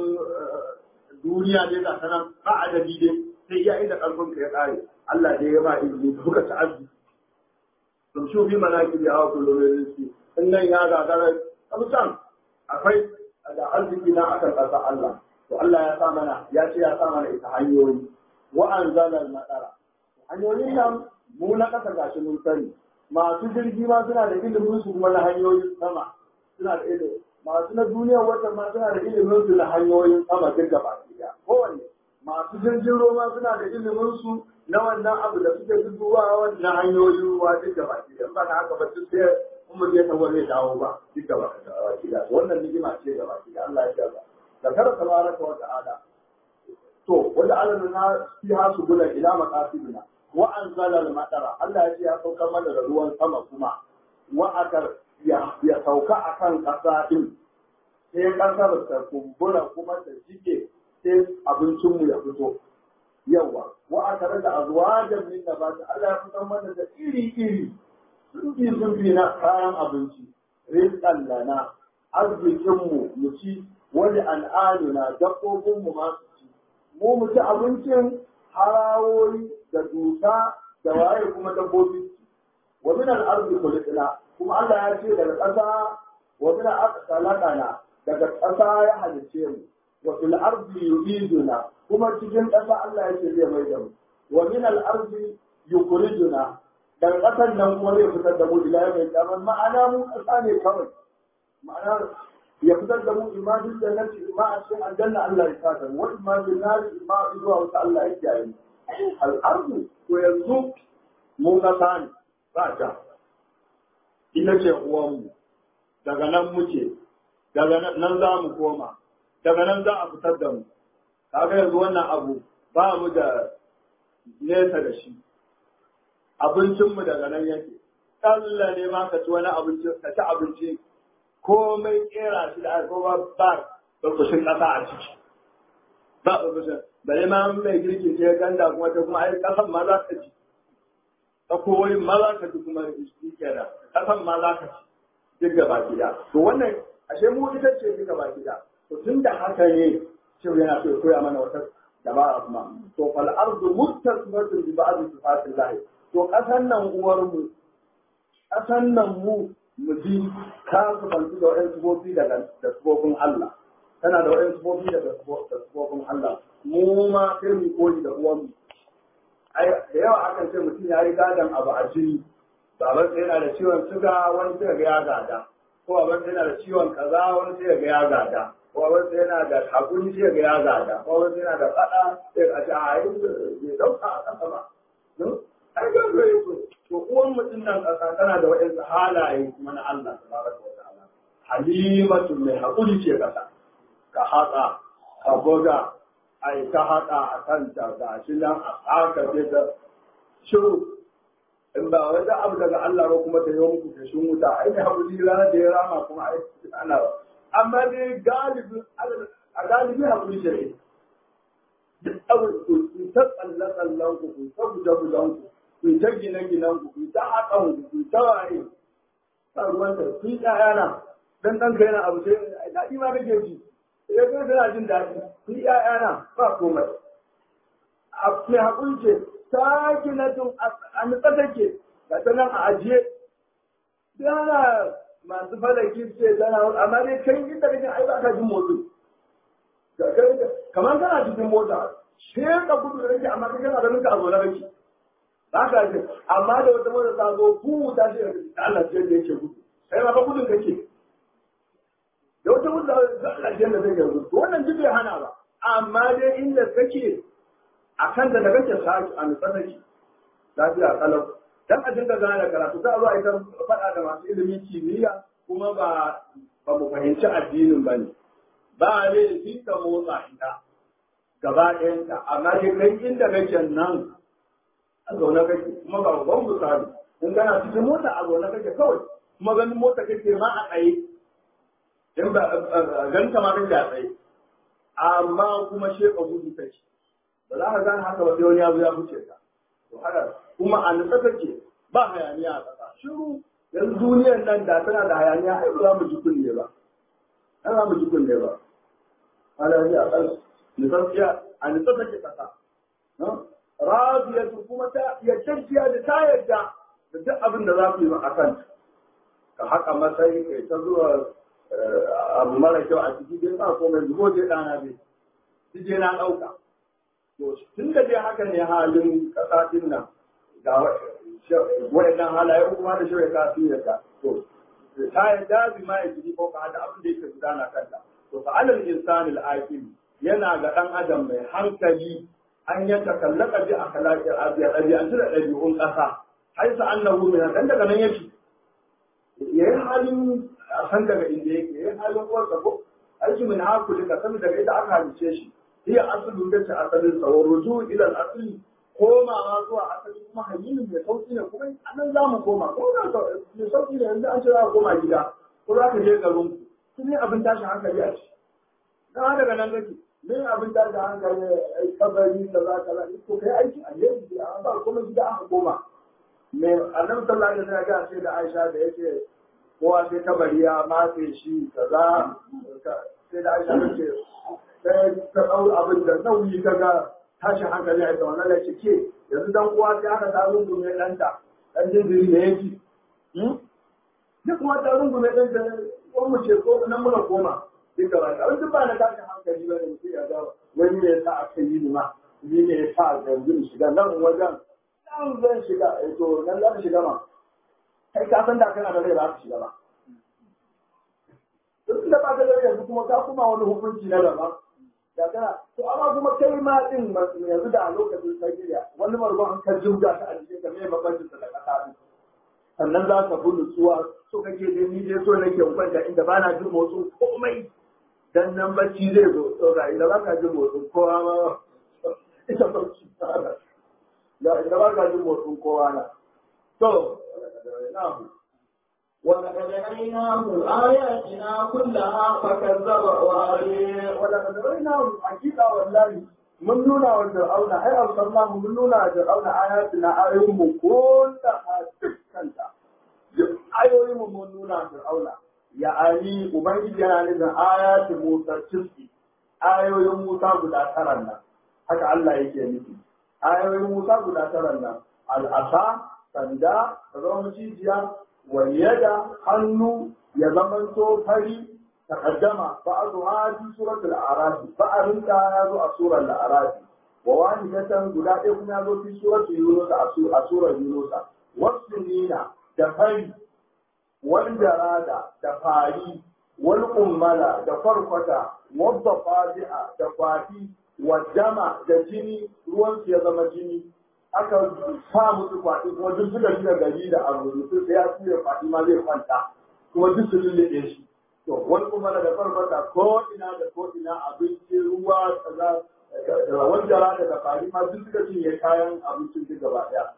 A: duniya ne ga sanan ba adadi dai sai ya inda ƙarfin ka ya ƙare Allah dai ya ba izini ka fuka ta'azzi sun shi fi manaki da hawa kullum rizki in nan ya gagara kamsan akwai da arziki na akan ƙasa Allah to Allah ya sa mana ya ce ya sa mana ita hanyoyi wa anzalal madara hanyoyin nan mu na ƙasa gashi mun sani masu jirgi ma suna da ilimin su kuma na hanyoyin sama suna da ilimi masu na duniyar wata ma suna da ilimin su na hanyoyin sama duk gaba ɗaya kowanne masu jirgin ruwa suna da ilimin su na wannan abu da suke zubowa na hanyoyin ruwa duk da baki da ba na haka ba duk sai in mu je tawo zai dawo ba duk da baki da wannan ni'ima ce da baki da Allah ya jarra da kar tabaraka wa ta'ala to wanda Allah na fi hasu gula ila maqasidina wa anzala al-matara Allah ya ce ya saukar mana da ruwan sama kuma wa akar ya ya sauka akan kasa din sai kasar ta kumbura kuma ta jike sai abincinmu ya fito yawa wa aka rada azwajan min nabat Allah ya fitar mana da iri iri sunfi sunfi na kayan abinci rizqan lana arzikin mu mu ci wani al'aduna dabbobin mu ma su ci mu mu ci abincin harawoyi da dusa da waye kuma dabbobi wa min al-ardi khuliqna kuma Allah ya ce daga ƙasa wa min al-aqsalana daga ƙasa ya halice mu wa fil ardi yuriduna kuma cikin ƙasa Allah ya ce zai mai da mu wa min al ardi yukhrijuna daga ƙasar nan kuma zai fitar da mu ila mai kaman ma'ana mu ƙasa ne kawai ma'ana ya fitar da mu imanin da nan ima a cikin aljanna Allah ya sa da mu wa imanin nari ima zuwa wata Allah ya kiyaye mu al ardu to yanzu mu ƙasa ne ba ta ita ce uwanmu daga nan muke daga nan za mu koma daga nan za a fitar da mu kaga yanzu wannan abu ba mu da nesa da shi abincinmu daga nan yake tsalla ne ma ka ci wani abinci ka ci abinci komai kera shi da alkoba ba burkushin ƙasa a ciki ba burkushin bare ma mai girki ce ganda kuma ta kuma ai ƙasan ma za ka ci ta koyi ma za ka ci kuma shi kenan ƙasan ma za ka ci duk gaba gida to wannan ashe mu ita ce duk gaba gida to tun da haka ne cewa yana so ya koya mana wata dabara kuma to fal ardu muttasimatun bi ba'd sifatil lahi to kasan nan uwar mu ƙasan nan mu mu ji ka zubantu da wa'yan sufofi daga da sufofin Allah tana da wa'yan sufofi daga sufofin Allah mu ma sai mu koyi da uwanmu da yawa akan ce mutum ya yi gadon abu a jini baban sai yana da ciwon suga wani sai ga ya gada ko baban sai yana da ciwon kaza wani sai ga ya gada ko baban sai yana da hakuri sai ga ya gada ko baban sai yana da fada sai ga ci a yi bai dauka a kasa ba ai ga ga yi to uwan mutum nan kasa tana da wa'ansu halaye kuma na Allah tabaraka wa ta'ala halimatu mai hakuri ce kasa ka haƙa ka buga ai ta haɗa a kanta ga shi nan a haka ce ta shiru in ba wani abu daga Allah ba kuma ta yi muku ta shin wuta ai ne haƙuri ranar da ya rama kuma ai ana ba amma dai galibi a galibi haƙuri ce ne duk abu ku ta tsalle tsallen ku ku ta guje gujen ku ku ta gine ginen ku ku ta haƙan ku ku ta waye ta ruwan ta ku yi ɗayana dan ɗan ka yana abu sai daɗi ma kake ji ya ga tana jin daɗi ku yi ‘ya'yana ba komai. A mai haƙuri ce, ta gina tun a nutsa take, ga ta nan a ajiye. Yana masu falaki ce tana amma dai kai inda kake ai ba ka jin motsi. Kamar kana cikin mota, she ka gudu da kake amma kai kana ganin ka a zaune kake. Ba ka ji, amma da wata mota ta zo ku ta ce da Allah ce da yake gudu. Kai ma ka gudun kake. da wata wuta za a aljanna zai yanzu to wannan duk bai hana ba amma dai inda kake a kan da daga kake saki a nutsa take lafiya kalau dan a dinga gane karatu za a zo a yi faɗa da masu ilimin kimiyya kuma ba ba mu fahimci addinin ba ne ba laifi ka motsa ita gaba ɗayanta amma dai kai inda kake nan a zaune kake kuma ba babban misali in kana cikin mota a zaune kake kawai kuma ganin mota kake ma a tsaye in ba ganta ma kake a tsaye amma kuma sheka gudu take ba za ka gane haka ba sai wani ya zo ya fice ka to haka kuma a nutsa take ba hayaniya a ƙasa shiru yanzu duniyar nan da tana da hayaniya ai ba za mu ji kunne ba ai za mu ji kunne ba ana ji a ƙasa nufafiya a nutsa take ƙasa rabiyatu kuma ta yadda da ta yadda da duk abin da za ku yi a kanta ka haka matsayi kai ta zuwa abu mara kyau a ciki dai ba komai zubo je ɗana bai shi je na ɗauka to tun da dai haka ne halin ƙasa din nan ga waɗannan halaye kuma da shirya ka su yadda to ta yadda bi ma ya jiri ko ka da abin da yake gudana kanta to fa alal insanil aqil yana ga ɗan adam mai hankali an ya takallaka bi akhlaqil abiya ɗabi'an da ɗabi'un ƙasa haisa annahu min dan daga nan yake yayin halin a san daga inda yake yayin halin uwarsa ko aiki min haku daga sami daga ita aka halice shi hiya asalin da ta asalin sa wa ruju ila al-asli komawa zuwa asali kuma hayyinin mai sauki ne kuma anan za mu koma ko da mai sauki ne yanzu an ce za ka koma gida ko za ka je garin ku su ne abin tashin hankali a ci dan daga nan kake me abin tashin hankali kabari da za ka lafi ko kai aiki a yanzu a ba kuma gida aka koma me annabi sallallahu alaihi wasallam ya ce da Aisha da yake kowa sai kabari ya matse shi kaza sai da Aisha ta ce sai ta dau abin da nauyi kaga tashin hankali a wannan da ce ke yanzu dan kowa sai aka ta rungume ɗanta ɗan jinjiri ne yake duk kuma ta rungume ɗanta ko mu ce ko nan muna koma duka ba ta duk ba na tashin hankali ba ne mutum ya ga wani ne ya sa aka yi ni ma ni ne ya sa yanzu shiga nan wajen nan zan shiga to nan za ka shiga ma kai ka san da kana da rai ba ka shiga ba duk da ba ka da yanzu kuma ka kuma wani hukunci na daban da kana to amma kuma kai ma din yanzu da a lokacin Najeriya wani margon an kan jumga ta a cikin ka me bambancin da kasa din sannan za ka bi nutsuwa so kake dai ni dai so nake kwanta inda ba na jin motsin komai dan nan bacci zai zo to ga inda ba ka jin motsin kowa ma ita bacci da inda ba ka jin motsin kowa na to na'am
B: ولقد أريناه آياتنا كلها فكذب وأبي
A: ولقد رأيناه حقيقة والله من نونا والفرعون أي أرسلناه من نونا والفرعون آياتنا آيهم كلها تكنتا آيهم من نونا والفرعون يعني أبنجي جنان آيات موسى تسكي آيوين موسى قد أترنا haka Allah yake nufi ayoyin Musa guda tara nan al'asa sanda da zama macijiya waliyada hannu ya zamanto fari taqaddama ba'dha fi suratul a'raf ba'arin ta ya zo a surar al-a'raf wa wahidatan guda ɗaya kuma ya zo fi suratul yunus a surar yunus wasunina da fari wal jarada da fari wal ummala da farkwata wadda fadi'a da kwafi wajama da jini ruwan su ya zama jini aka sa musu kwaɗi kuma duk suka shiga gari da abu mutu sai ya tura kwaɗi ma zai kwanta kuma duk su lullube shi to wani kuma da farfata ko ina da ko ina abinci ruwa kaza da wajara da fari ma duk suka cinye kayan abincin duk gaba ɗaya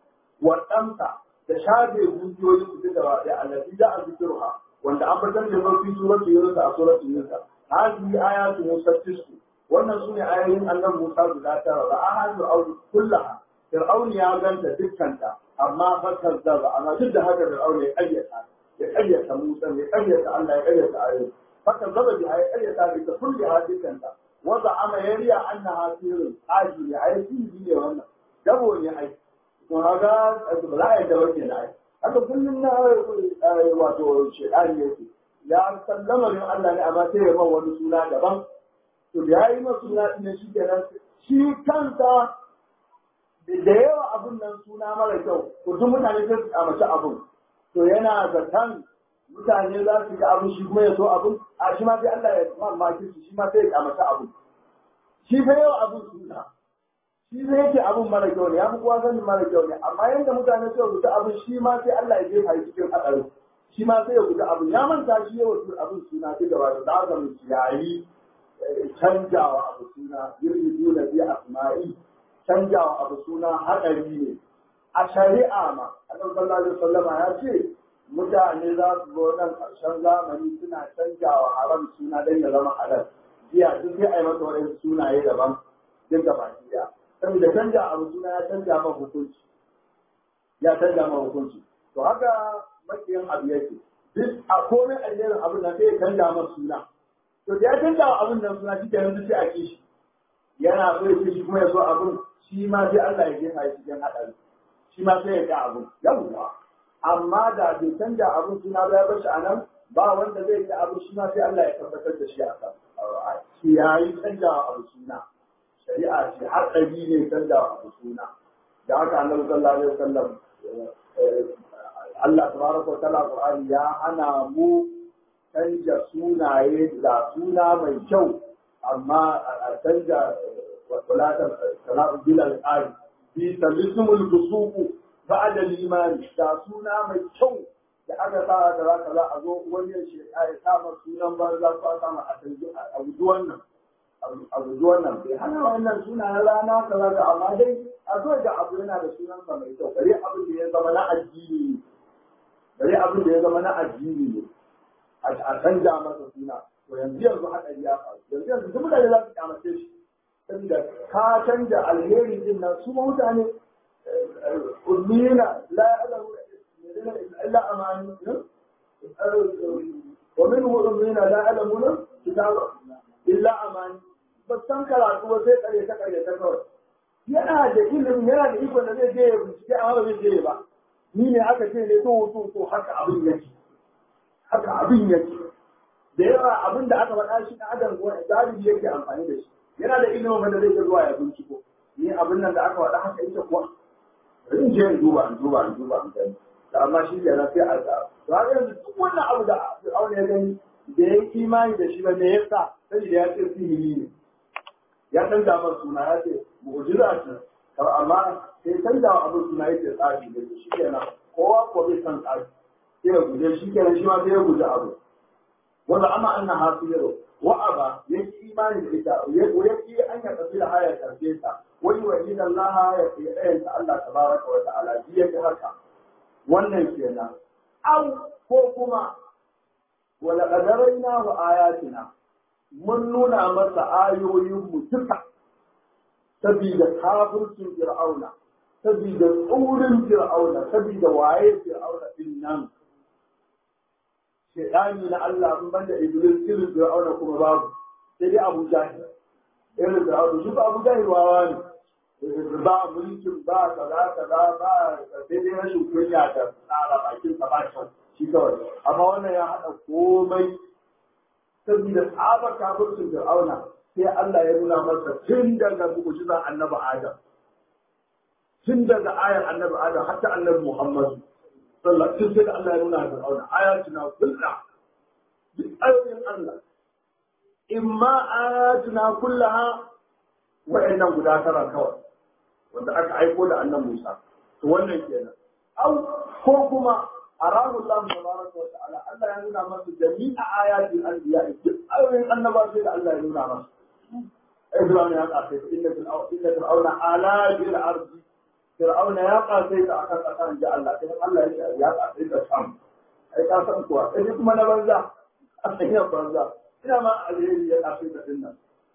A: waɗansa da shafe zuciyoyin su duk gaba ɗaya allafi da a zikirha wanda an fitar da mafi suratul yunus a suratul yunus hadhihi ayatu musattisku wannan sune ayoyin annabi Musa guda tara ba a hadu au kullaha Fir'aun ya ganta dukkanta amma fakar da ba amma duk da haka Fir'aun ya kayyata ya kayyata Musa ya kayyata Allah ya kayyata ayoyi fakar da bi ya kayyata bi ta kulli hadikanta wanda ama yariya annaha sirrun aji ya ai sirri ne wannan dabo ne ai to haga ba za a yi dawo ke ai haka kullum na wato shedani yake ya sallama ne Allah ne amma sai ya ba wani suna daban to da yayi masu suna ne shi kenan shi kansa da yawa abun nan suna mara kyau to duk mutane sai su kamace abun to yana zaton mutane za su ga abun shi kuma ya so abun a shi ma sai Allah ya mamaki shi shi ma sai ya kamace abun shi fa yawa abun suna shi sai yake abun mara kyau ne ya fi kowa sanin mara kyau ne amma yanda mutane suka guji abun shi ma sai Allah ya jefa shi cikin hadarin shi ma sai ya guji abun ya manta shi yawa abun suna sai gaba da haka mu yayi canjawa abu suna yurjuna bi asma'i canjawa abu suna haɗari ne a shari'a ma annabi sallallahu alaihi wasallam ya ce mutane za su zo nan ƙarshen zamani suna canjawa haram suna don ya zama halal jiya duk sai a yi masa wani sunaye daban duk da baki ɗaya saboda canja abu suna ya canja ma hukunci ya canja ma hukunci to haka makiyin abu yake duk a komai alherin abin da sai ya canja ma suna to da ya canja abin nan suna shi kenan sai a kishi yana so ya ce shi kuma ya so abin shi ma sai Allah ya jefa shi cikin haɗari shi ma sai ya ga abin yawwa amma da bai canja abin suna ba ya bar shi a nan ba wanda zai ga abin shi ma sai Allah ya tabbatar da shi a kan shi ya yi canja abu suna shari'a ce haɗari ne canja abu suna da haka annabi sallallahu alaihi wasallam Allah tabaraka wa ta'ala Qur'ani ya hana mu canja sunaye da suna mai kyau amma a canja wasalatar sana'u bilal ƙari fi talismul busuku ba da limani da suna mai kyau da aka sa da za ka za a zo wani ya ce ya sa sunan banza ko a sama a guji wannan a guji wannan bai hana wannan suna na rana kaza ka amma dai a zo da abu yana da sunan sa mai kyau bare abin da ya zama na addini bare abin da ya zama na addini ne a canja masa suna to yanzu yanzu haɗari ya faru yanzu yanzu duk mutane za su kyamace shi saboda ka canja alheri din nan su mutane ummina la ya'lamu illa amani wa minhu ummina la ya'lamuna kitaba illa amani ba san karatu ba sai kare ta kare ta kawai yana da ilimin yana da ikon da zai je ya bincike amma ba zai je ba ni ne aka ce ne to to to haka abin yake haka abin yake da yawa abin da aka faɗa shi na adam wani galibi yake amfani da shi yana da ilimin wanda zai zuwa ya binciko ni abin nan da aka faɗa haka ita kuwa in je in duba in duba in duba in gani da amma shi ke sai a ga to haka yanzu duk wannan abu da Fir'auna ya gani da ya yi imani da shi ba me yasa saboda ya ce sihiri ne ya canza masa suna ya ce mu'jiza ce amma sai canza wa abin suna yake tsari da shi kenan kowa ko bai san tsari sai ya guje shi kenan shi ma sai ya guje abu wanda amma anna hasiru wa aba yake imani da ita yake an ya tafi da haya karfe ta wani wa inna Allah ya fi ɗayan ta Allah tabaraka wa ta'ala ji yake haka wannan kenan au ko kuma wala qadaraina wa ayatina mun nuna masa ayoyin mu duka sabida kafircin fir'auna sabida tsurin fir'auna sabida waye fir'auna din nan shaidani na Allah in banda Iblis irin Fir'auna kuma babu sai dai Abu Jahil irin Fir'auna shi ba Abu Jahil wawa ne ba mulkin ba kaza kaza ba sai dai rashin kunya da tsara bakin sa ba kyau amma wannan ya haɗa komai saboda tsabar kafircin fir'auna sai Allah ya nuna masa tun daga mu'jizar annabi Adam tun daga ayar annabi Adam hatta annabi Muhammad sallallahu alaihi wasallam sai Allah ya nuna fir'auna ayatuna kullu duk ayoyin Allah imma ayatuna kullaha wa'annan guda tara kawai wanda aka aiko da annan Musa to wannan kenan au ko kuma arahu Allah tabaraka wa ta'ala Allah ya nuna masa jami'a ayatin anbiya duk ayoyin annaba sai da Allah ya nuna masa Ibrahim ya kafe inna fil inna fir'auna ala bil ardi fir'auna ya kafe ta akan kasan da Allah sai Allah ya ce ya kafe ta sam ai ka san kuwa sai kuma na banza a cikin banza ina ma alheri ya kafe ta dinnan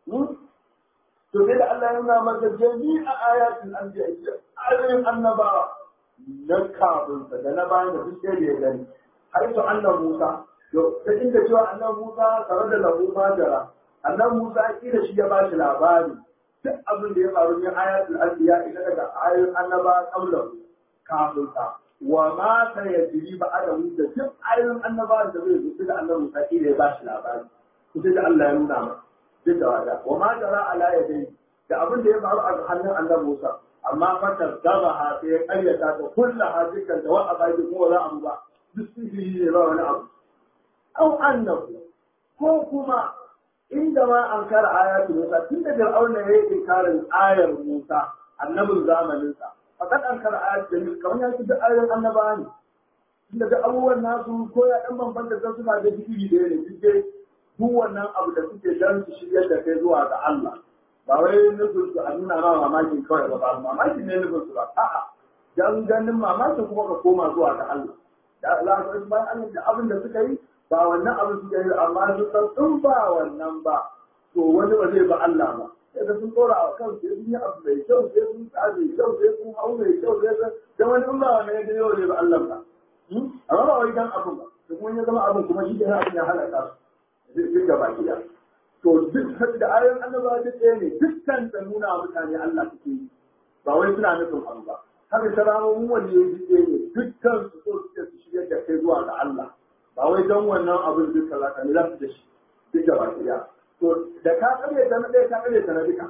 A: to sai da Allah ya nuna masa jami'a ayatul anbiya ayoyin annabawa na kafin da na bayan da duk sai da ya gani har to annabi Musa to ta inda cewa annabi Musa tare da lahu majara annabi Musa kila shi ya bashi labari duk abin da ya faru ne ayatul anbiya ina daga ayoyin annaba kabla kafin sa wa ma ta yajri ba adamu da duk ayoyin annaba da zai zo da annabi Musa kila ya bashi labari to sai da Allah ya nuna masa duk da wada wa ma jara ala yadai da abin da ya faru a hannun annabi Musa amma fatar gaba ha sai ya karyata ta kullu ha dukkan da wa'a ba ko za a ba duk sihiri ne ba wani abu au annabu ko kuma inda ma an kara ayatu Musa tun da Fir'auna ya yi inkarin ayar Musa annabin zamanin sa fakat an kara ayatu da kamar ya ci duk ayoyin annabawa ne tunda da abubuwan nasu ko ya dan bambanta da suna da digiri da ne duk dai duk wannan abu da suke dan su shiryar da kai zuwa ga Allah ba wai nufin su a nuna ma mamakin kawai ba ba mamakin ne nufin su ba a'a dan ganin mamakin kuma ka koma zuwa ga Allah da Allah ya bayan Allah da abin da suka yi ba wannan abin suka yi amma su san in ba wannan ba to wani ba zai ba Allah ba sai da sun tsora a kan sai sun yi abu mai kyau sai sun sa mai kyau sai sun hau mai kyau sai sun dan wani in ba wannan ya gani yau zai ba Allah ba amma ba wai dan abin ba to kuma ya zama abin kuma shi da abin ya halaka su duk gaba gida to duk da ayoyin annabawa duk ɗaya ne dukkan ta nuna wa mutane Allah suke yi ba wai suna nufin abu ba haka saramomin wani ya ji ɗaya ne dukkan su so suke su shirya da kai zuwa ga Allah ba wai don wannan abin duk kaza ka ne za su da shi duk gaba gida to da ka kare ta na ɗaya ka kare ta na duka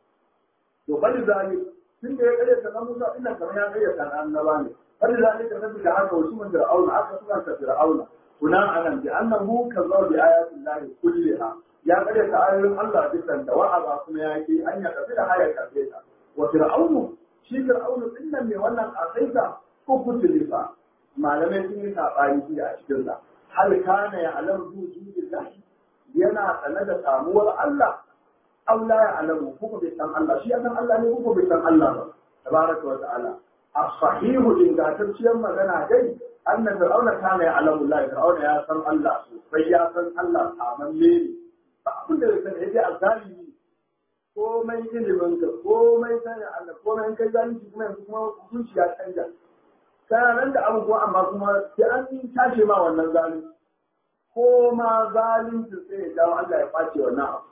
A: to bali zali tun da ya kare ta na Musa ina kamar ya kare ta na annaba ne bali zali ka nabi da haka wasu mun fir'auna aka suna ta fir'auna kuna anan bi annahu kazzaba bi ayatin lahi kulliha ya kare ta ayoyin Allah dukkan da wa'aba kuma ya ki an ya tafi da hayar karfe ta wa fir'aunu shi fir'aunu din nan mai wannan asaita ko kutulifa malamai sun yi sabani shi a cikin sa hal kana ya alam wujudillah yana sanar da samuwar Allah aw la ya alamu kuma bai san Allah shi ya san Allah ne kuma bai san Allah ba tabaraka wa ta'ala as-sahihu ingantacciyar magana dai anna fir'auna kana ya alamu Allah fir'auna ya san Allah sosai ya san Allah amalle ne ba abin da zai yake azalimi komai ilimin ka komai sanin Allah komai kai zalunci kuma yanzu kuma hukunci ya canja kana nan da abu kuma amma kuma sai an tashi ma wannan zalunci ko ma zalunci sai ya dawo Allah ya face wannan abu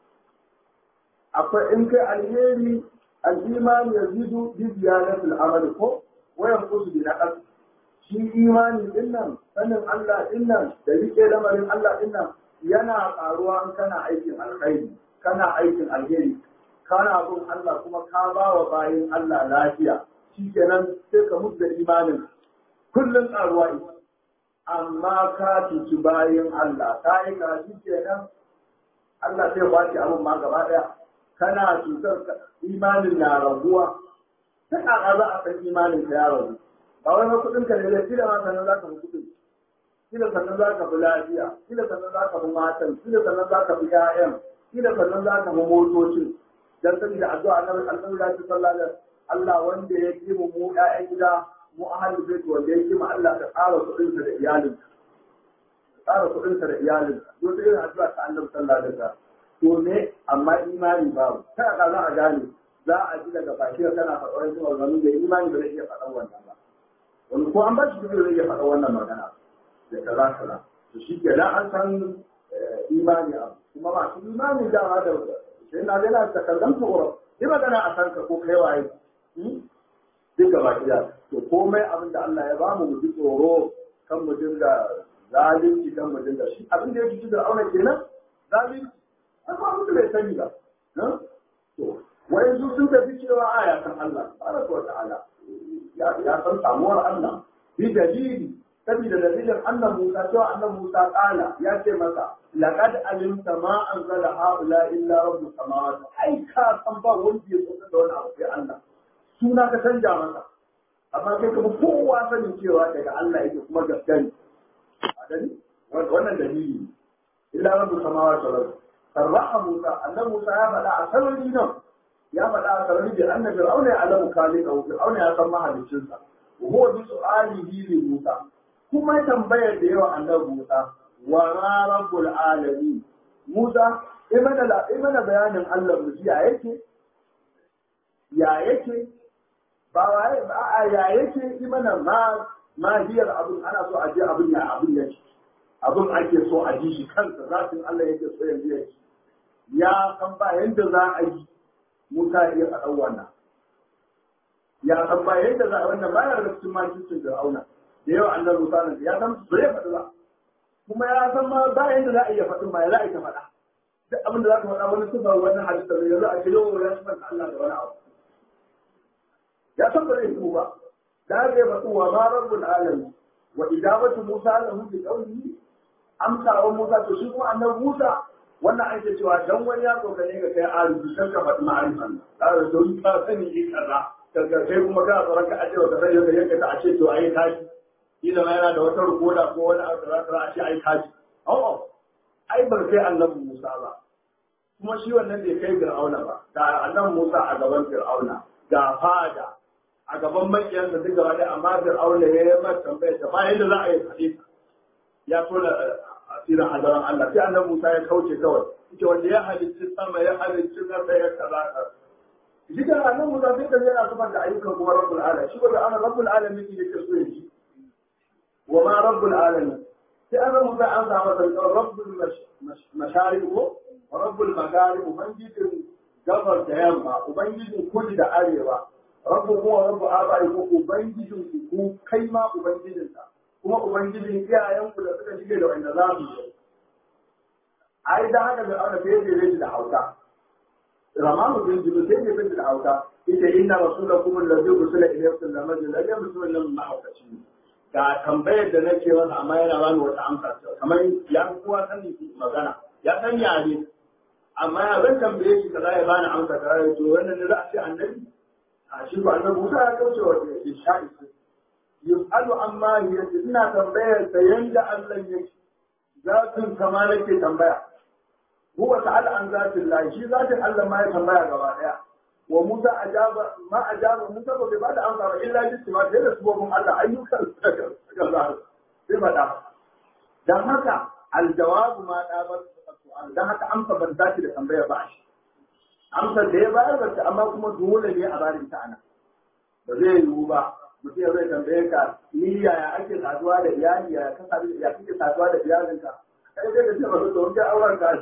A: akwai in kai alheri al-iman yazidu bi ziyadatil amal ko wayan kusu bi naqas shi imani din nan sanin Allah din nan da rike lamarin Allah din nan yana karuwa in kana aikin alkhairi kana aikin alheri kana bin Allah kuma ka ba wa bayin Allah lafiya shikenan sai ka mutu da imanin kullun karuwa ita amma ka cuci bayin Allah ka yi ka shikenan Allah sai ba ki abin ma gaba daya kana cutar imanin na raguwa ta kaka za a san imanin ka ya ragu ba wai ma kudin ka ne da kila ma sanan za ka fi kudin kila sannan za ka fi lafiya kila sannan za ka fi matan kila sannan za ka fi ƴaƴan kila sannan za ka fi motocin dan sani da addu'a annabi annabi ya ce sallallahu alaihi Allah wanda ya ki mu mu ƴaƴan gida mu ahlul bait wanda ya ki mu Allah ka tsara kudin sa da iyalin tsara kudin sa da iyalin don sai addu'a ta annabi sallallahu alaihi wasallam to ne amma imani babu ta ka za a gane za a ji daga baki kana faɗa wani maganganu da imani ba zai iya faɗan wannan ba wani ko an ba shi zai iya faɗa wannan magana da kaza kaza to shi ke an san imani abu kuma masu imani dama da sai na ga na ta kallon tsoro yi magana a san ka ko kai waye duk gaba ɗaya to komai abin da Allah ya bamu mu ji tsoro kan mu dinga zalunci dan mu dinga shi abin da ya cuci da auna kenan zalunci amma mutum bai sani ba to wai su sun tafi cewa aya kan Allah tabaraka wa ta'ala ya ya san samuwar Allah bi dalili saboda dalilin annan Musa cewa annan Musa kala ya ce masa laqad alimta ma anzala haula illa rabbus samawati ai ka san ba wanda ya tsaka da wani abu sai Allah suna ka canja masa amma kai kuma kowa sanin cewa daga Allah yake kuma gaskiya ne a gani wannan dalili ne illa rabbus samawati wal ardi sarraha Musa annan Musa ya faɗa a sarari nan ya faɗa a sarari da annabi Fir'auna ya alamu kalika Fir'auna ya san mahaliccinsa wa huwa bi su'alihi li Musa kuma tambayar da yawa annabi Musa wa ma rabbul alamin Musa imana la imana bayanin Allah mu ya yake ya yake ba waye ba a ya yake imana ma mahiyar abin ana so a je abin ya abin yake abin ake so a ji shi kansa zatin Allah yake so yanzu yake ya san ba yanda za a yi Musa ya faɗa wannan ya san ba yanda za a wannan ba ya daga cikin makicin Fir'auna da yawa annabi Musa nan ya san ba ya faɗi ba kuma ya san ma ba yanda za a iya faɗin ba ya za a ta faɗa duk abin da za ka faɗa wani sifa wani hadisa ne yanzu a ce yau ya sifanta Allah da wani abu ya san ba zai yi ba da haka ya faɗi wa ma rabbul alamin wa idabatu Musa lahu bi qawlihi amsa wa Musa to shi kuma annabi Musa wannan ake cewa dan wani ya kokare ga kai arziki kan ka faɗi ma'arifan da da don ka sani shi kaza daga kai kuma ka tsoron ka aje wa sai da yanka ta a ce to ayi tashi kila ma yana da wata rukoda ko wani abu da za a ce ayi tashi a'a ai bar kai annabi Musa ba kuma shi wannan bai kai Fir'auna ba da annabi Musa a gaban Fir'auna ga fada a gaban makiyansa duk gaba ɗaya amma Fir'auna ya yi masa tambaya ta ba yadda za a yi hadisi ya tona asirin hadaran Allah sai annabi Musa ya kauce kawai yake wanda ya halicci sama ya halicci ƙasa ya kaza shi da annabi Musa sai da yana sufar da ayyukan kuma rabbul alamin shi ba ana rabbul alamin ne ke so yaji wa ma rabbul alamin sai annabi Musa an samu da rabbul masharib ko rabbul magharib ubangijin gabar da yamma ubangijin kudu da arewa rabbu kuma rabbu abai ko ubangijin ku kai ma ubangijinsa kuma ubangijin iyayenku da suka shige da wanda za su yi ai da haka da ana fiye da zai da hauka ramanu bin jibril sai da zai da hauka ita inna rasulakum allazi ursila ilaykum la majid la yamsul lam ma'akaci ga tambayar da nake masa amma yana bani wata amsa kamar ya kowa sani magana ya san yare amma ya zan tambaye shi kaza ya bani amsa kaza ya to wannan ne za a ce annabi a shi ko annabi Musa ya kauce wa sha'i yus'alu amma yace ina tambayar sa yanda Allah yake zatin kama nake tambaya huwa ta'ala an zatin Allah shi zatin Allah ma ya tambaya gaba daya wa Musa ajaba ma ajaba Musa ba bai bada amsa ba illa bi sima da subhanahu Allah ayyukan Allah sai fada dan haka aljawabu ma dabar su'al dan haka amsa ban zaki da tambaya ba shi amsa da ya bayar da amma kuma dole ne a barin ta ana ba zai yiwu ba mutum ya zai tambaye ka ni yaya ake saduwa da iyali ya ka sadu ya kike saduwa da iyalinka kai dai ka ce ba to kai auren ka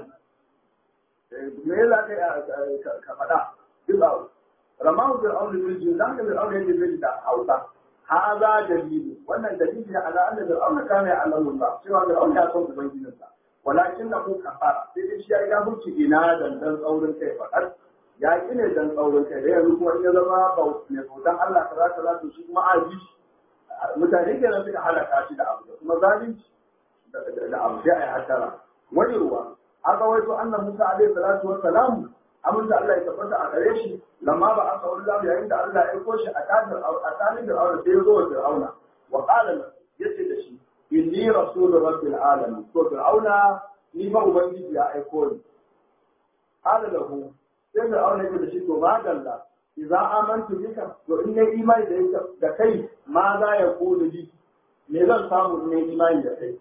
A: me ya ka ka faɗa duk ba ramahu bil aure bil jin dan bil aure yake bil da hausa haza dalili wannan dalili ne ala anna bil aure kana ya Allah cewa bil aure ya san ubangijinsa walakin na ku kafara sai dai shi ya ga hurci ina dan dan tsaurin kai faɗar ya ƙi ne dan tsaurin kai da yanzu kuma in ya zama mai bautan Allah kaza kaza to shi kuma aji mutane ke nan suka halaka shi da abu da kuma zalunci da abu sai a yi hattara wani ruwa aka waito annan Musa alaihi salatu wa salam amin da Allah ya tabbata a gare shi lamma ba aka wani zamu yayin da Allah ya aiko shi a kafin a tsanin da aure sai ya zo wa Fir'auna wa qala yace da shi inni rasulur rabbil alamin to Fir'auna ni ma ubangiji ya aiko ni qala lahu sai da aure yake da shi to magalla idza amantu bika to in nayi imani da ita da kai ma za ya kulu bi me zan samu in nayi imani da kai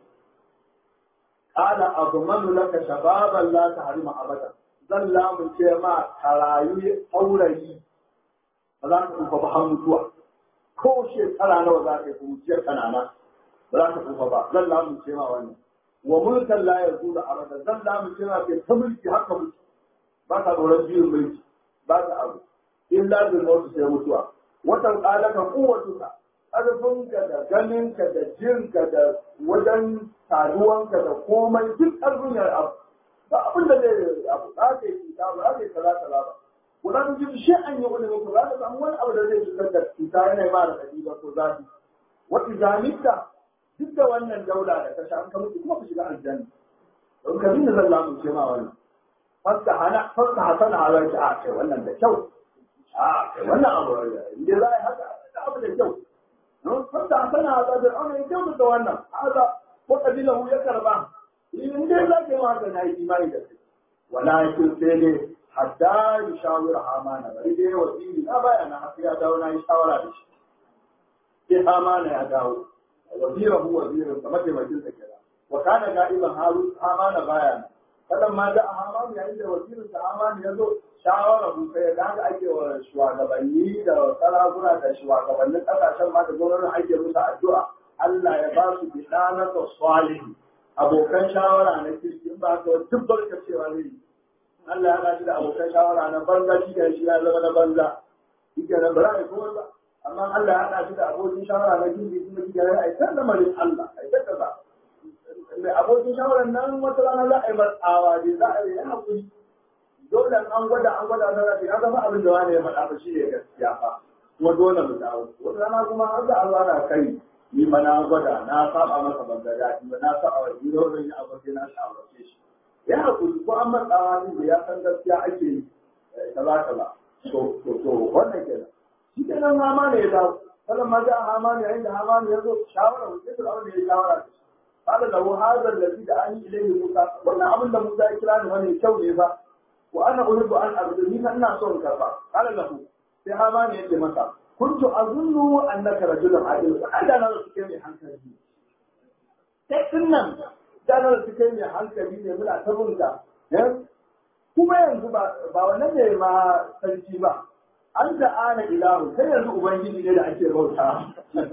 A: qala admanu laka shababan la tahrima abada zan lamunce ma karayu aurayi ba za ka kufa ba har mutuwa ko shekara nawa za ka yi kuciyar kanana ba za ka kufa ba zan lamunce ma wannan wa mulkan la yazulu abada zan lamunce ma kai ta mulki haka mutu ba ka tsoron biyun mulki ba ka abu illa bil mautu sai mutuwa watan qalaka quwwatuka ƙarfinka da ganinka da jinka da wajen saduwanka da komai duk ƙarfin ya abu ba abin da zai abu za ka yi cuta ba za ka yi kaza kaza ba wala ta ji shi an yi wani mutu za ka samu wani abu da zai cutar da cuta yana ma da kadi ba ko zafi wa izamita duk da wannan daula da ta sha an ka mutu kuma ka shiga aljanna don ka dinga zan lamu ce ma wannan fasta hana fasta hasana ala ta a kai wannan da kyau a kai wannan abu inda za a yi haka abu da kyau fasta hasana ala ta a kai kyau da wannan haka ko kabilahu ya karba in dai za ka yi haka na yi imani da kai walakin sai dai hatta yi shawara amana bari dai wasili na baya na haka ya dawo na yi shawara da shi sai amana ya dawo wazirahu wazirin sa mataimakin sa kira wa kana ga'iban harun amana baya kadan ma da amana yayin da wazirin sa amana ya zo shawara bu sai da haka ake wa shugabanni da sarakuna da shugabannin kasashen ma da gwamnatin ake musu addu'a Allah ya ba su bidanata salihin abokan shawara na kirki in ba ka duk barka cewa ne Allah ya gaji da abokan shawara na banza shi da shi ya zama na banza shi ke nan bara ne kuma ba amma Allah ya gaji da abokin shawara na kirki kuma shi ke nan a ita lamarin Allah a ita kaza mai abokin shawara nan wata rana za a yi matsawa ne za a yi yana kuri dole an gwada an gwada na rafi ya zama abin da wani ya faɗa ba shi ne gaskiya fa kuma dole mu dawo wata rana kuma har da Allah na kai ni ma na gwada na saba masa ban ga daɗi ba na saba wa jiro zan yi abu sai na shawarce shi ya hakuri ko an matsawa din da ya san gaskiya ake yi kaza kaza to to to wannan kenan shi kenan hama ne ya dawo kalan ma ga hama ne yayin da hama ne ya zo shawara mu sai da ya shawara da shi kada lahu hadha alladhi da an ilayhi musa wannan abin da musa ya kira ni wani kyau ne fa wa ana uridu an arzu ni ina so in karba kada lahu sai hama ne ya ce masa kuntu azunnu annaka rajulun adil ada na su kai mai hankali sai din nan da na su kai mai hankali ne muna ta bunta kuma yanzu ba ba wannan ne ma sarki ba an da ana ilahu sai yanzu ubangiji ne da ake bauta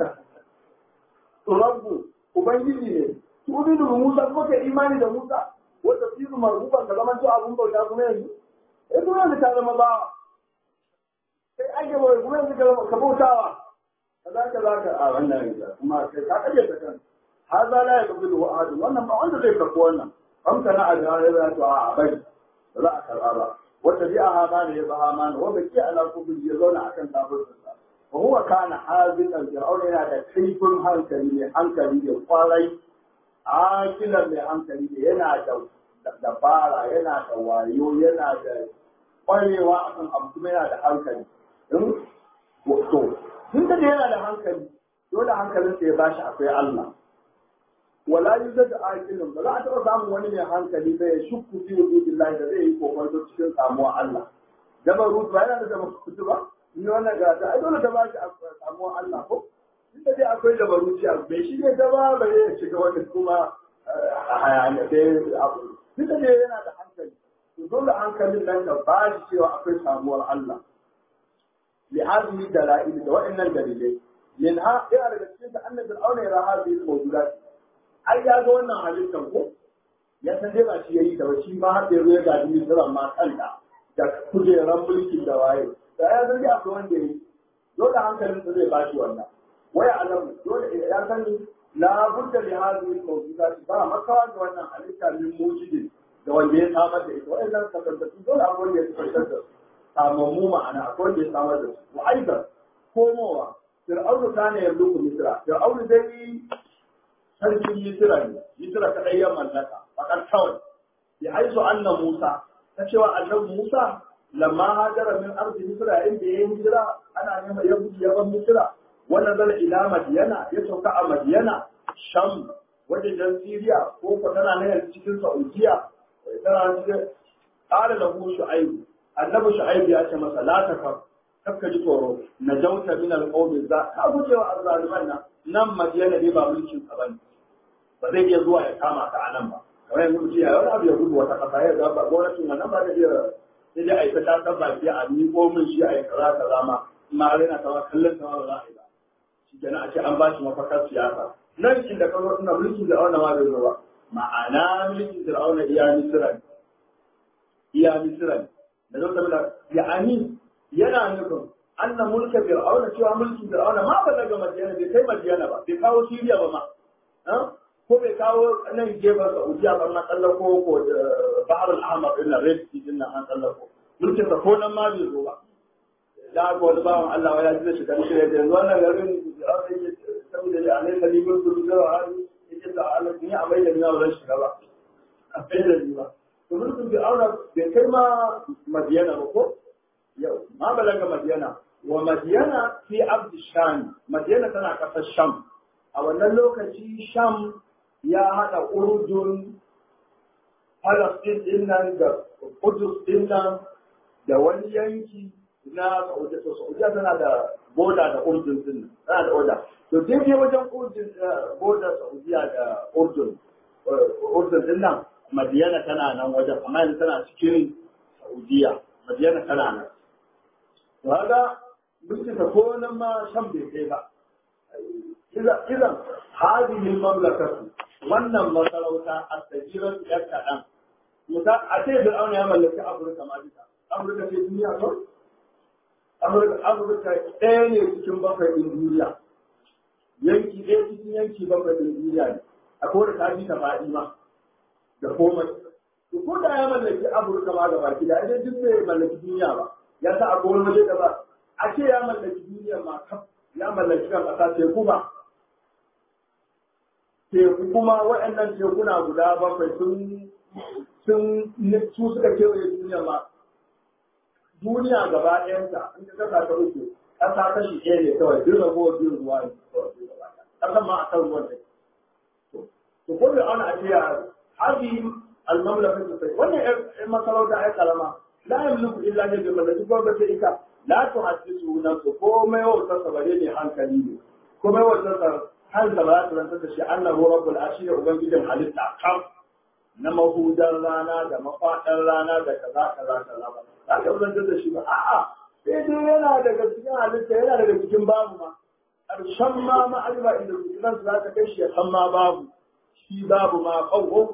A: rabbu ubangiji ne tu'minu bi Musa kuma kai imani da Musa wanda fizu marhuban ka zama to abun bauta kuma yanzu eh kuma yanzu ta zama ba sai ake bai kuma yanzu ka ka bautawa kaza kaza ka a wannan yanzu kuma kai ka kaje ta kan haza la yaqbilu ahad wannan ba wanda zai karɓi wannan famta na ada ya to a bai ba za a karɓa ba wanda bi a hamana ya ba hamana wanda ke ala kubul ya zauna akan tabarsa wa huwa kana haziqan fir'auna yana da kaifin hankali ne hankali ne kwarai akilan mai hankali ne yana da dabara yana da wayo yana da kwarewa akan abu kuma yana da hankali in to tun da yana da hankali dole hankalin sa ya bashi akwai Allah wala yuzad aqilun ba za a taɓa samun wani mai hankali ba ya shukku fi wujudillahi da zai yi kokonto cikin samuwa Allah jabarut ba yana da jabarut ba ni wannan ga ta ai dole ta bashi samuwa Allah ko inda dai akwai jabaruci a bai shi ne ta ba ba ya shiga wani kuma a hayaniya dai abu inda dai yana da hankali to dole hankalin nan ka ba shi cewa akwai samuwar Allah لهذه الدلائل وإن الدليل منها إيه على جسد أن فرعون يرى هذه الموجودات أي يا wannan halittar ko ya san dai ba shi yayi da ba shi ma har da ya ga dini sura ma kanta da kujeran mulkin da waye da ya san dai akwai wanda yayi dole hankalin sa zai bashi wannan waya alam dole ya san la budda li hadhihi al-mawjudat ba makawa da wannan halitta min mujidin da wanda ya samar da ita wa'annan kasantattu dole akwai wanda ya tabbatar da su samammu ma'ana akwai wanda ya samar da su wa aidan komowa fir'aunu kana yamluku misra fir'aunu dai sarkin misra ne misra kadai ya mallaka fakar kawai ya haisu anna musa ta cewa annabi musa lamma hajara min ardi misra inda ya hijira ana neman ya gudu ya bar misra wannan zala ila madiyana ya sauka a madiyana sham wajen siriya ko ko tana nan cikin saudiya tana cikin qala lahu shu'aib annabi shu'aib ya ce masa la takaf kakka ji tsoro na jauta min alqawmi za ka guje wa azzaliman nan nan madiyana ne ba mulkin ka bane ba zai iya zuwa ya kama ka anan ba kamar yanzu mutum ya wani abu ya gudu wata kasa ya ga ba gwamnatin nan ba da iya sai dai a yi ta ta baki a miƙo min shi a yi kaza kaza ma ma rena kama kallon kama ba za a yi ba shi kenan a ce an ba shi mafakar siyasa nan inda ka zo ina mulkin da auna ma bai zo ba ma'ana mulkin da auna iya misira ne iya misira ne da zo da ya ani yana nufin anna mulka fir'auna cewa mulkin fir'auna ma ba daga madiyana bai kai madiyana ba bai kawo siriya ba ma ko bai kawo nan gefen saudiya ba na tsallako ko bahar al-ahmar din nan red sea din nan an tsallako mulkin sa ko nan ma bai zo ba da ga wani bawan Allah ya ji da shiga shi da yanzu wannan garin fir'auna yake saboda ya alai kalibin su da hali yake da Allah ni a mai da ni ba shiga ba a kai da ni ba to mulkin fir'auna bai kai ma madiyana ba ko yau ma balaga madiyana wa madiyana fi abd sham madiyana tana kasar sham a wannan lokaci sham ya hada urdun palestine din nan da kudus din nan da wani yanki na saudiya to saudiya tana da boda da urdun din nan tana da oda to daidai wajen urdun boda saudiya da urdun urdun din nan madiyana tana nan wajen amma yanzu tana cikin saudiya madiyana tana nan kaga bincika ko nan ma shan bai kai ba idan hadihin mamlakatu wannan masarauta a tsagirar yar kaɗan musa a ce fir'auna ya mallaki afirka ma duka afirka ce duniya ko afirka afirka ɗaya ne cikin bakwai ɗin duniya yanki ɗaya cikin yanki bakwai ɗin duniya ne akwai da ta fi ta faɗi ma da komai to ko da ya mallaki afirka ma gaba ki da idan duk bai mallaki duniya ba ya sa a wani waje da ba a ce ya mallaki duniya ma kaf ya mallaki kan ƙasa teku ba teku kuma waɗannan tekuna guda bakwai sun sun su suka kewaye duniya ma duniya gaba ɗayanta in ka kasa ta uku ƙasa kashi ɗaya ne kawai duk ragowar biyun ruwa ne ƙasan ma a kan ruwan ne to ko da ana ce ya hadi al-mamlakatu sai wannan ƴan masarauta ai karama la yamliku illa ne bi mallaki ko ba sai ita la tuhaddisu nafsu komai wautar sa bare ne hankali ne komai wautar sa har da ba ta rantar da shi annahu rabbul arshi da ubangijin halitta kam na mahudar rana da mafaɗar rana da kaza kaza kaza ba za ka rantar da shi ba a'a sai dai yana daga cikin halitta yana daga cikin babu ma ƙarshen ma ma'alba inda zikiran su za ta kai shi ya san ma babu shi babu ma kawo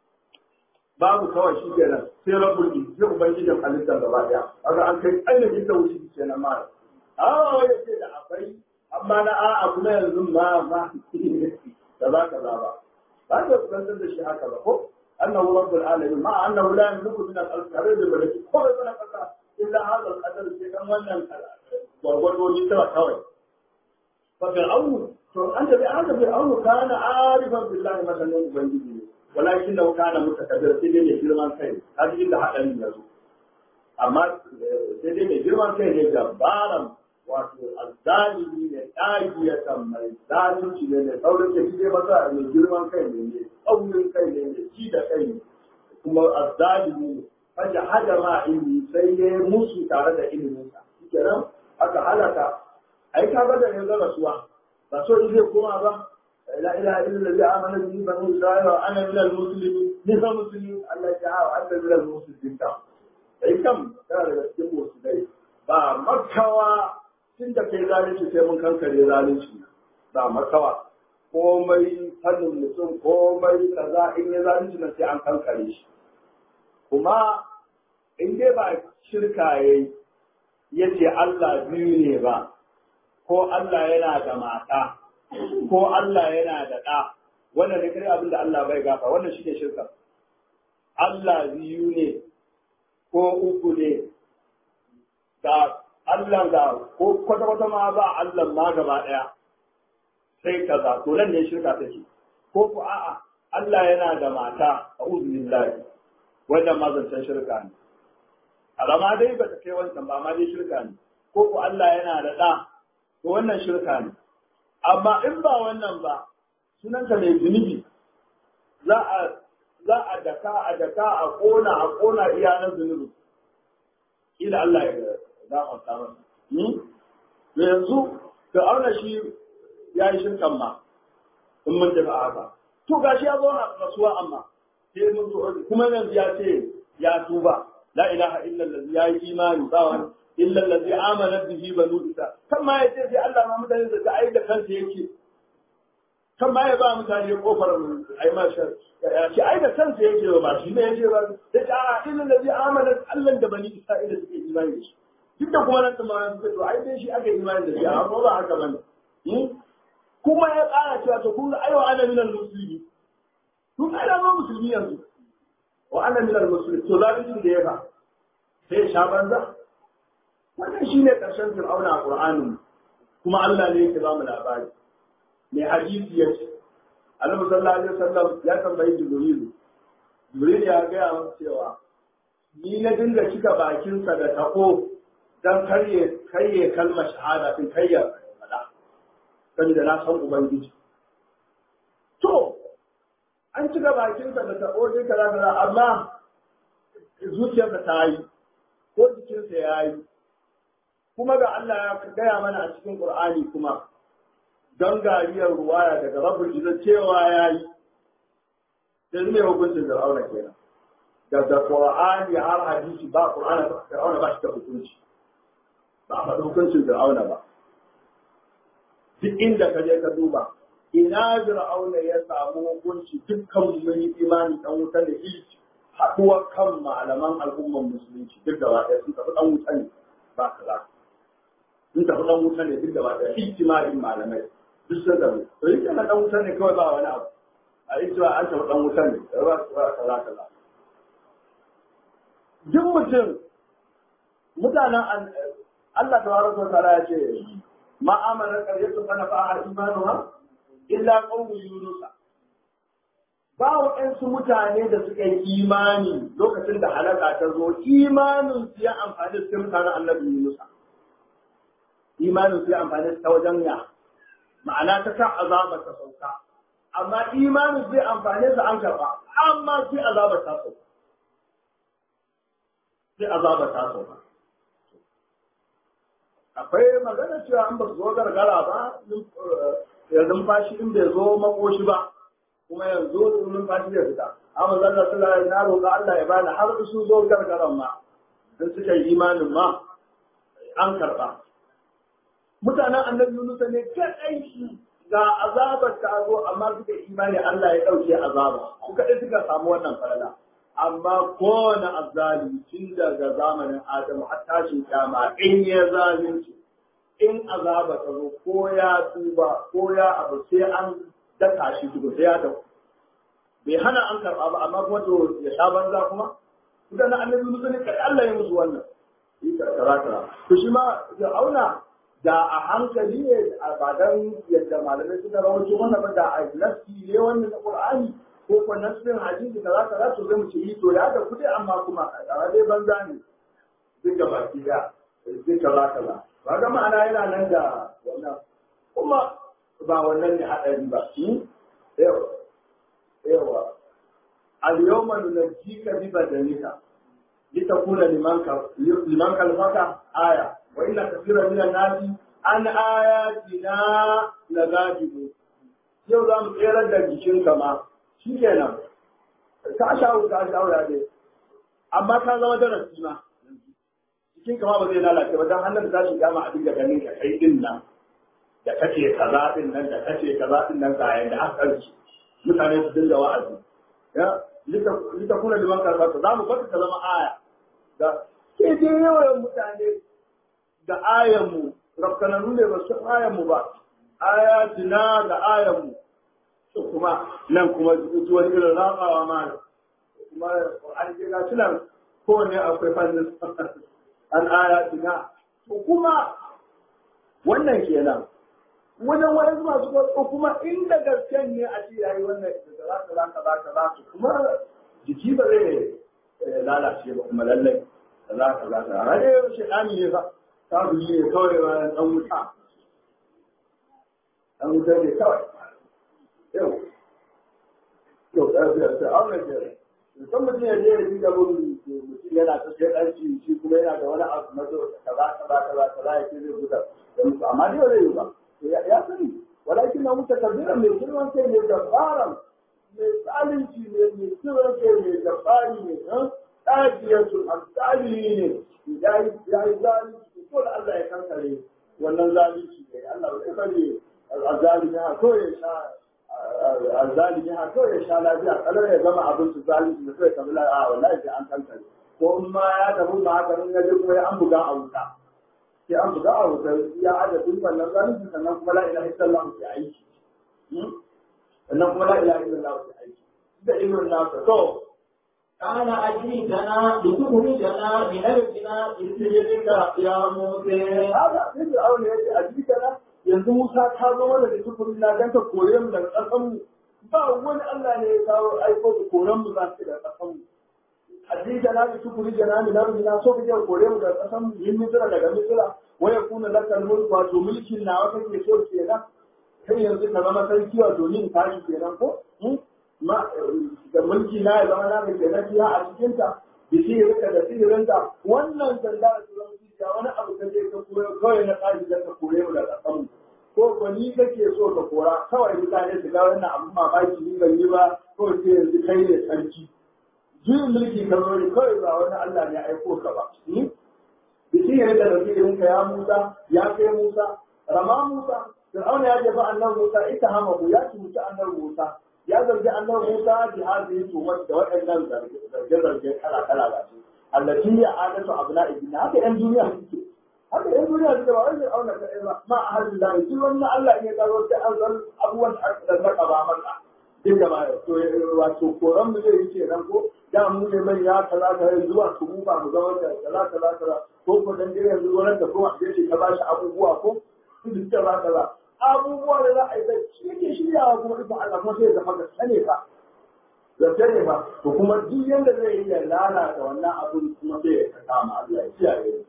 A: babu kawai shi kenan sai rabbul sai ubangijin halitta gaba daya kaga an kai ainihin tauhidi kenan ma a ya ce da akwai amma na a'a kuma yanzu ma ma da za ka za ba ba ka kusantar da shi haka ba ko annahu rabbul alamin ma annahu la yamliku min al-alqarir bil malaki ko bai sana kasa illa hadha al-qadar sai dan wannan gwargwado ni tara kawai fa fir'aun to an tabi an tabi fir'aun kana arifan billahi masalan ubangiji ne walakin da kana mutakabbir sai dai mai girman kai kaji inda hadarin ya zo amma sai dai mai girman kai ne jabbaran wato azzalimi ne ɗagiyatan mai zalunci ne mai saurin da shi masa mai girman kai ne mai tsaurin kai ne mai ci da kai ne kuma azzalimi ne faja hada ma ilmi sai ya musu tare da iliminsa kenan aka halaka ai ka ga da yanzu rasuwa ba so in zai koma ba la ilaha illa allazi amana bihi banu isra'ila wa ana minal muslimin ni fa muslimin Allah ya hawa anta minal muslimin ka sai kam kana daga cikin musulmai ba makawa tun da kai zalunci sai mun kankare zalunci ba makawa komai fannin mutum komai kaza in ya zalunci nan sai an kankare shi kuma in dai ba shirka yayi yace Allah biyu ne ba ko Allah yana da mata ko Allah yana da ɗa wannan ne kare abin da Allah bai gafa wannan shi ne shirka Allah biyu ne ko uku ne da Allah da ko kwata-kwata ma ba Allah ma gaba ɗaya sai kaza to nan ne shirka take ko ku a'a Allah yana da mata a uzulillahi wannan ma zancen shirka ne alama dai ba ta kai wancan ba ma dai shirka ne ko ku Allah yana da ɗa to wannan shirka ne amma in ba wannan ba sunanka mai zunubi za a za a daka a daka a kona a kona iya na zunubi ila Allah ya gafarta masa da yanzu da auna shi ya yi shirkan ma in mun tafi haka to gashi ya zo na rasuwa amma sai mun zo kuma yanzu ya ce ya tuba la ilaha illa allazi ya yi imani ba wani illa allazi amana bihi banu isa kan ma yace sai Allah ma mutane da ta ai da kansa yake kan ma ya ba mutane kofar ai ma shar ya ce ai da kansa yake ba shi ne yake ba da ta illa allazi amana Allah da bani isra'ila suke imani da shi duk da kuma nan kuma suka to ai dai shi aka imani da shi amma ko ba haka bane kuma ya ƙara cewa to kun ga aiwa ana minal musulmi kun ga da musulmi yanzu wa ana minal musulmi to zalincin da ya ba sai sha banza wannan shine karshen fir'auna a qur'anin kuma Allah ne yake ba mu labari mai hadisi ya ce annabi sallallahu alaihi wasallam ya tambayi jibril jibril ya ga masa cewa ni na dinga cika bakinsa da tako dan karye karye kalmar shahada din karya fada saboda na san ubangiji to an cika bakinsa da tako dai kaza kaza amma zuciyarsa ta yi ko jikinsa ya yi kuma ga Allah ya gaya mana a cikin Qur'ani kuma don gariyar ruwaya daga rabbul izzat cewa ya yi sai mai hukuncin Fir'auna kenan daga Qur'ani har hadisi ba Qur'ani ba Fir'auna ba shi da hukunci ba a faɗi hukuncin Fir'auna ba duk inda ka je ka duba ina Fir'auna ya samu hukunci dukkan mun yi imani dan wuta da ilci haɗuwar kan malaman al'ummar musulunci duk da ɗaya sun tafi dan wuta ne ba kaza sun tafi dan wuta ne duk da ɗaya ijtima'in malamai duk sun tafi to yi kana dan wuta ne kawai ba wani abu a ijtima an tafi dan wuta ne ba kaza kaza duk mutum mutanen Allah tabaraka wa ta'ala ya ce ma amana qaryatun kana fa'a imanuha illa qawmu yunus ba waɗansu mutane da suka yi imani lokacin da halaka ta zo imanin su ya amfani su mutanen annabi Yunus imanin su ya amfani su ta wajen ya ma'ana ta sa azaba ta sauka amma imanin zai amfane su an karɓa amma sai azaba ta sauka sai azaba ta sauka akwai magana cewa an ba su zo gargara ba ya numfashi in bai zo makoshi ba kuma yanzu numfashi zai fita amma zalla sallallahu alaihi na roƙa Allah ya bani har su zo gargaran ma dan suka yi imanin ma an karɓa mutanen annabi Yunus ne kadai ga azabar ta zo amma suka imani Allah ya ɗauke azaba su kaɗai suka samu wannan falala amma kowane azzalimi tun daga zamanin Adamu har tashin kyama in ya zalunci in azaba ta zo ko ya tuba ko ya abu sai an daka shi duk sai ya dauko bai hana an karɓa ba amma kuma to ya sha banza kuma idan annabi Musa ne kai Allah ya musu wannan yi kaza kaza to shi ma ya auna da a hankali ne a badan yadda malamai suka rawaito wannan ba da a nafsi ne wannan na Qur'ani ko ko nafsin hadisi kaza kaza to zai mu ce yi to ya da kudi amma kuma a dai banza ne duk da baki da duk kaza kaza ba ga ma'ana yana nan da wannan kuma ba wannan ne hadari ba yawa yawa al-yawma nunajjika bi badanika litakuna liman ka liman kalfaka aya wa inna kathiran minan nasi an ayatina lagajibu yau za mu tsere da jikinka ma shikenan ka shawo ka shawo ya dai amma ka zama darasi ma jikinka ma ba zai lalace ba dan hannun da tashi kama a dinga ganin ka kai din nan da kace kaza din nan da kace kaza din nan ga yanda aka karci mutane su dinga wa'azi ya litakuna liman kalfaka za mu baka ka zama aya da ke dai yawan mutane da ayanmu rafkananu ne ba su ayanmu ba ayatina da ayanmu to kuma nan kuma zuwa irin rabawa ma kuma an kira shi nan kowane akwai fannin an ayatina to kuma wannan kenan wajen wani masu kwaso kuma inda gasken ne a ce yayi wannan da za ka za ka za ka za su kuma jiki ba zai lalace ba kuma lallai da za ka za ka rage shi ɗani ne ba ta ne kawai bayan ɗan wuta ɗan wuta ne kawai yau yau ɗaya ta aure ke mutum mutum ya je ya ji gabin mutum yana ta sai ɗanci shi kuma yana da wani abu na zo kaza kaza kaza kaza ya ce zai buga da mutu amma dai ba zai yi ba ya sani walakin na mutu kabbiran mai girman kai ne da faran mai tsalinci ne mai girman kai ne da fari ne ɗajiyarsu alƙali ne ya yi zalunci ko da Allah ya kankare wannan zalunci ne Allah bai bari azalimi ha ko ya sha azalimi ha ko ya sha lafiya kalar ya zama abin su zalunci da kai kamar a wallahi sai an kankare ko in ma ya tafi ba haka in ya je kuma ya an buga a wuta sai an buga a wutar ya adadin wannan zalunci sannan kuma la ilaha illallah ke aiki sannan kuma la ilaha illallah ke aiki da ilmin nasa to
B: قال أجيتنا لتخرجنا من أرضنا بسجدك يا موسى
A: haka sai da aure ya ce a jikana yanzu Musa ta zo mana da tukuri na dan ta kore mu daga ƙasar mu ba wani Allah ne ya kawo aiko da koren mu za su daga ƙasar mu a jikana da tukuri jana mi na rujina so kake kore mu daga ƙasar mu yin misira daga misira waya kuna lakal mulku wato mulkin nawa kake so kenan kai yanzu ka zama sarki wato ni in tashi kenan ko ma da mulki na ya zama na mai kenan fiya a cikinta da sihirinka da sihirinka wannan sanda da su zama cikiya wani abu ka je ka koyo kawai na tsari da ka kore mu da ƙasan ko ko ni kake so ka kora kawai mutane su ga wannan abin mamaki ni ban yi ba kawai sai yanzu kai ne sarki juyin mulki ka zo ne kawai ba wani Allah ne ya aiko ka ba da sihirinka da sihirinka ya Musa ya kai Musa rama Musa Fir'auna ya jefa annabi Musa ita hamahu ya cuci annabi Musa ya zargi annabi Musa bi hadhihi tuhmat da waɗannan zarge-zarge kala-kala ga su allati ya adatu abna ibn haka yan duniya suke haka yan duniya suke ba wai auna ka ba ma ahadin da shi wannan Allah in ya karo sai an san abubuwan da aka zaka ba maka duk da ba to wato koran mu zai yi kenan ko da mu ne mai ya kaza kaza zuwa su mu ba mu zama da kaza kaza kaza ko ko dan dai yanzu wannan da kuma a ce ka ba shi abubuwa ko duk da ba kaza abubuwa da za a yi bai shi yake shiryawa kuma ita Allah kuma sai ya zama gaske ne fa gaske ne fa to kuma duk yanda zai yi ya lalata wannan abun kuma sai ya kama Allah ya kiyaye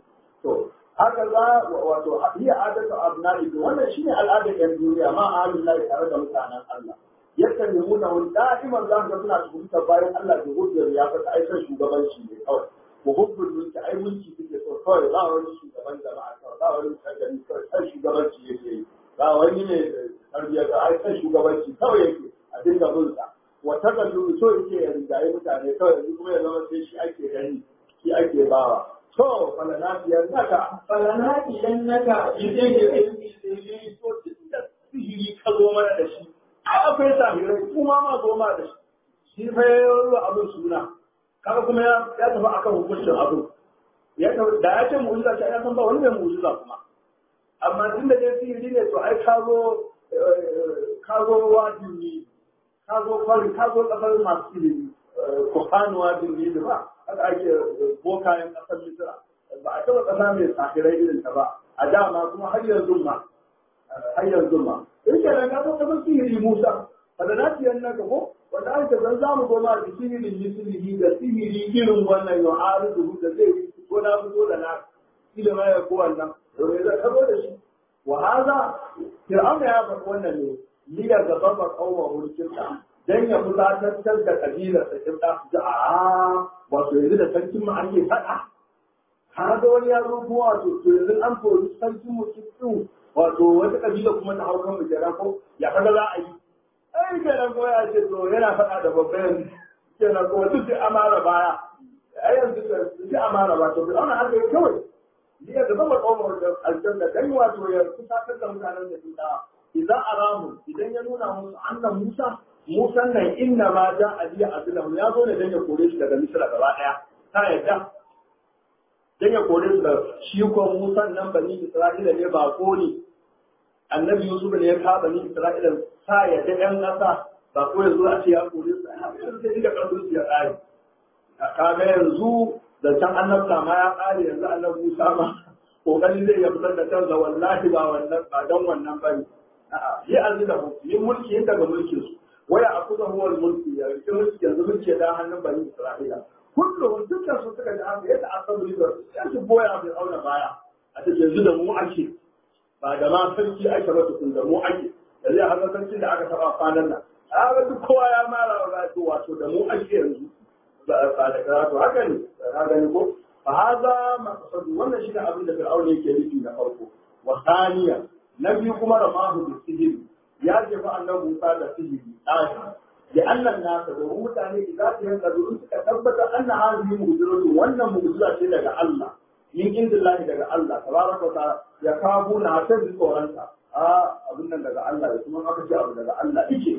A: to haka za wato hiya adatu abna'i wannan shine al'adar yan duniya ma ahlul lahi tare da mutanen Allah yakan yi muna wani da'iman za ka suna tuhumtar bayan Allah da hujjar ya fata aikin shugabanci ne kawai ko hujjar mulki ai mulki suke so kawai ba wani shugaban jama'a kawai ba wani shagari kawai sai shugabanci yake yi ba wani ne tarbiyya ga ai sai shugabanci kawai yake a dinga bin sa wata kallu so yake ya rinjaye mutane kawai yanzu kuma ya zama sai shi ake gani shi ake bawa to falanafiyar naka
B: فلنأتينك
A: idan
B: بسجد
A: ya yi to duk da sihiri ka zo mana da shi ai akwai sahirai kuma ma zo ma da shi shi fa ya yi abin suna kaga kuma ya ya tafi akan hukuncin abin ya tafi da ya ce mu'jiza ta ya san ba wani mai mu'jiza kuma amma tun da dai sihiri ne to ai ka zo ka zo wajin ne ka zo kwari ka zo kasar masu ilimi kofanu wajin ne da ba haka ake bokayen kasar misira ba a taɓa ƙasa mai sahirai irin ta ba a dama kuma har yanzu ma har yanzu ma in ke nan ka kasar sihiri musa kada na fiye nan ko wanda an ta zan zamu goma da sihirin misirihi da sihiri irin wannan yau arizu da zai yi ko na fito da na ilima ya ko wannan domin zai karo da shi wa haza fir'auna ya faɗi wannan ne liyar da babbar kauma mulkin dan ya fusatantar da kabilar sa kin da su a wato yanzu da sarkin mu ake faɗa har da wani ya zo kuma wato to yanzu an kori sarkin mu kin wato wata kabila kuma ta hau kan mu kenan ko ya kaga za a yi ai kenan ko ya ce to yana faɗa da babban kenan ko duk da amara baya ai yanzu duk amara ba to bi ana haka kawai liya da zama kawai da aljanna dan wato ya kusatar da mutanen da sun dawa idan aramu idan ya nuna musu annan Musa Musa nan inna ma ja aliya azilahu ya zo ne dan ya kore shi daga Misra gaba daya ta yadda dan ya kore su da shi ko Musa nan bani Isra'ila ne ba ko ne annabi Yusuf ne ya ka bani Isra'ila ta yadda yan kasa ba ko yanzu a ce ya kore su a yanzu sai da karfin su ya kare kaga yanzu da can annabta ma ya kare yanzu annabi Musa ma kokari zai ya fitar da kansa wallahi ba wannan ba dan wannan bane a'a yi azilahu yi mulki yin daga mulkin su waya akuza huwa mulki ya rike mulki yanzu mulki da hannun bani Isra'ila kullum dukkan su suka ji haka yadda asabu ribar sai su boya bai auna baya a cikin yanzu da mu ake ba da ma sarki ake ba tukun da mu ake da zai haka sarki da aka taba kwanan nan a ga duk kowa ya mara wa wato da mu ake yanzu ba da karatu haka ne ka gani ko fa haza maqsadu wannan shine abin da fir'auna yake nufi na farko wa thaniya na biyu kuma ramahu bi sihiri ya jefa annabi Musa da sihiri ɗaya da annan nasa domin mutane idan su yanka zuwa suka tabbatar anna hazihi mu'jizatu wannan mu'jiza ce daga Allah min indillahi daga Allah tabaraka ta'ala ya kawo na hatar da tsoronsa a abin nan daga Allah da kuma aka ce abu daga Allah yake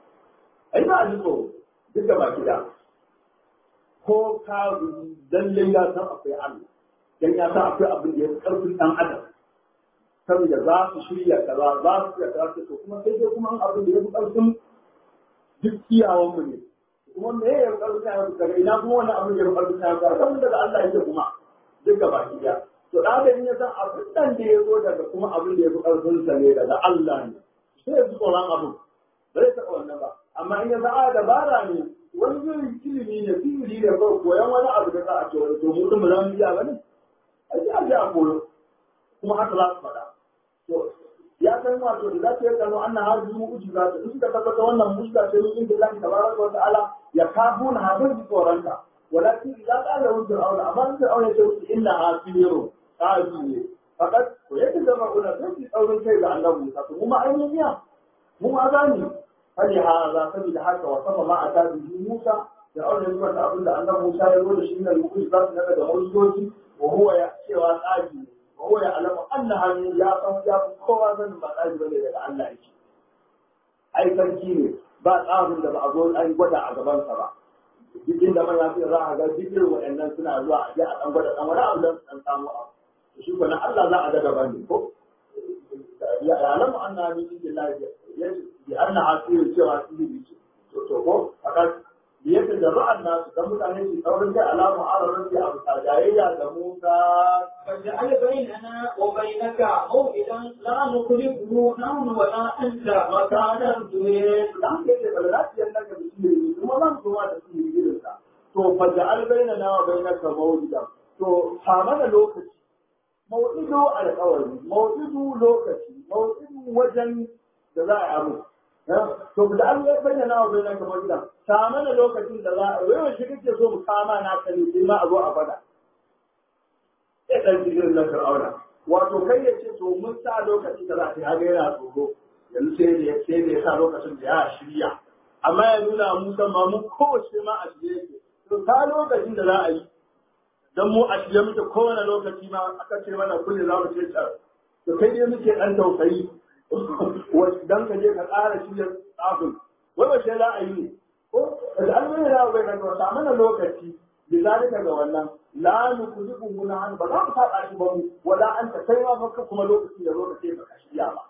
A: ai ba a ji tsoro duk da baki da ko ka lallai ya san akwai Allah dan ya sa akwai abin da ya karfin dan adam saboda za su shirya kaza za su shirya kaza to kuma sai dai kuma abin da ya fi karfin duk iyawan mu ne kuma me ya yi karfin ya fi daga ina kuma wani abin da ya fi karfin ya fi karfin daga Allah yake kuma duk gaba ki daya to da adam ya san abin nan da ya zo daga kuma abin da ya fi karfin sa ne daga Allah ne sai ya fi tsoron abin ba zai taɓa wannan ba amma in ya za a dabara ne wani irin ilimi ne sihiri ne ba koyan wani abu da za a ce wani to mu din ba za mu iya ba ne a ji a ji a koyo kuma haka za su faɗa to ya san wato da za ta yi kano an na hajji mu uji za ta in suka tabbata wannan mushka ce min inda Allah tabaraka wa ta'ala ya kafu na hadin ji tsoronka walakin idan qala hu fir'auna amma in fir'auna ya ce musu inna hasiru qazi ne fakat ko yake zama una sai ki tsaurin kai ga annabi Musa to kuma ainihin mu ma gani fali haza saboda haka wa sama ma ata bi Musa da aure zuwa da abin da annabi Musa ya zo da shi ne rubuci za su naga da mujizoji wa huwa ya cewa tsaji wa huwa ya alamu annaha ya san ya kowa zan ba tsaji bane daga Allah yake ai sarki ne ba tsarin da ba a zo an gwada a gaban sa ba duk inda man ya fi za a ga duk irin waɗannan suna zuwa a je a dan gwada dan wani abu don su dan samu abu shi ko na Allah za a ga daban ne ko ya alamu annaha min indillahi bi anna asirin cewa sihiri ce to to ko aka biyar da ra'an nasu dan mutane su saurin kai alamu ararin da abu tajayayya da Musa
B: فاجعل بيننا وبينك موئدا لا نخلفه نحن ولا انت مكانا تريد
A: dan ke da lafiyar nan da sihiri kuma nan kuma da sihiri irin sa to faja'al bainana wa bainaka mawjida to ha mana lokaci mawdidu alƙawari mawdidu lokaci mawdidu wajen da za a yi abu to da an yi bayyana wa bayyana kamar gida ta mana lokacin da za a yi shi kake so mu kama na kare sai ma a zo a fada sai dan cikin na fir'auna wato kai ya ce to mun sa lokacin da za a yi haga yana tsoro yanzu sai da sai da ya sa lokacin da ya shirya amma ya nuna Musa ma mu kowace ma a shirye yake to ta lokacin da za a yi dan mu a shirye muke kowane lokaci ma aka ce mana kullum za mu ce tsar to kai dai muke dan tausayi dan ka je ka ƙara shirya tsafin wai ba za a yi ne ko da alwai da bai kan wata mana lokaci da zalika ga wannan la nukuzibu guna an ba za mu saba shi ba mu wala an ta kai ma baka kuma lokaci da lokaci ba ka shirya ba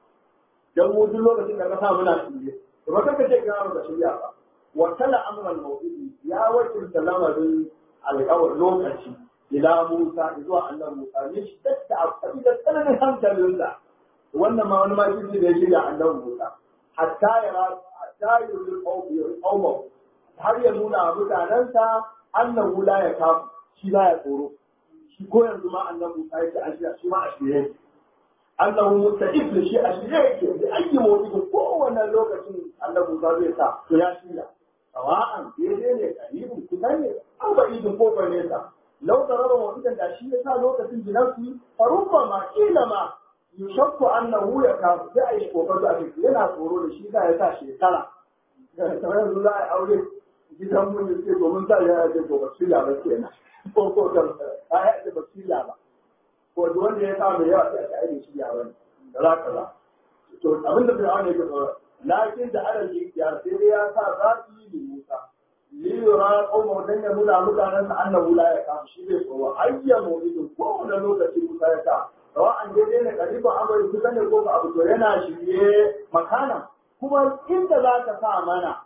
A: dan mu duk lokacin da ka sa muna shirye to ba ka ce ga ba shirya ba wa kala amran mawdudi ya wakilta lamarin alƙawar lokaci ila Musa zuwa annabi Musa ne shi da abu da tsananin hankalinsa wannan ma wani makirci da ya shirya annabi Musa hatta ya hatta ya yi qauma har ya nuna wa mutanensa annahu la ya kafu shi ba ya tsoro shi ko yanzu ma annabi Musa yake a shirya shi ma a shirye yake annahu musta'id da shi a shirye yake da aiki motsi kowane lokacin annabi Musa zai sa to ya shirya sawa'an daidai ne karibin kusa ne an ba idin kofar nesa lau da raba mutum da shi ya sa lokacin jinarsu farubba ma kila ma yushakku annahu ya kafu sai a yi kokarin a cikin yana tsoro da shi za ya sa shekara kamar yanzu za a yi aure gidan mun yi ce domin sa ya ce to ba shirya ba kenan ko ko kan a ya ce ba shirya ba ko duk wanda ya sa mai yawa sai a ce ai shirya ba ne da za ka za to abinda bai aure ya tsoro lakin da alal ikhtiyar sai dai ya sa zafi da Musa liyura qawmu dan ya nuna mutanen sa annahu la ya kafu shi bai tsoro ayyamu idin kowane lokaci Musa ya sa sawa'an daidai ne kalifa amari kusa ne ko abu to yana shirye makana kuma inda za ka sa mana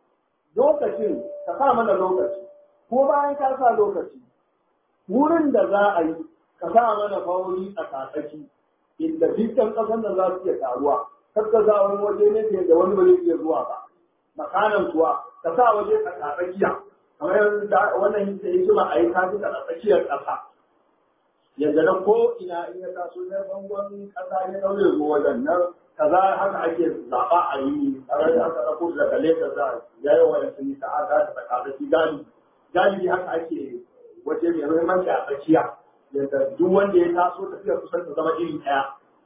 A: lokacin ka sa mana lokaci ko bayan ka sa lokaci wurin da za a yi ka sa mana fauri a katsaki inda dukkan ƙasar da za su iya taruwa kar ka sa wani waje ne da wani ba zai iya zuwa ba makanan kuwa ka sa waje a katsakiya kamar yadda wannan hikima a yi kafi a tsakiyar ƙasa yadda na ko ina in ya taso na bangon kasa ya daure ruwa wajen nan kaza haka ake zaɓa a yi tare da aka ɗauko daga Lagos da ya yi wa yansu nisa a za ta tsaka shi galibi galibi haka ake waje mai muhimmanci a tsakiya yadda duk wanda ya taso tafiya kusan ta zama iri ɗaya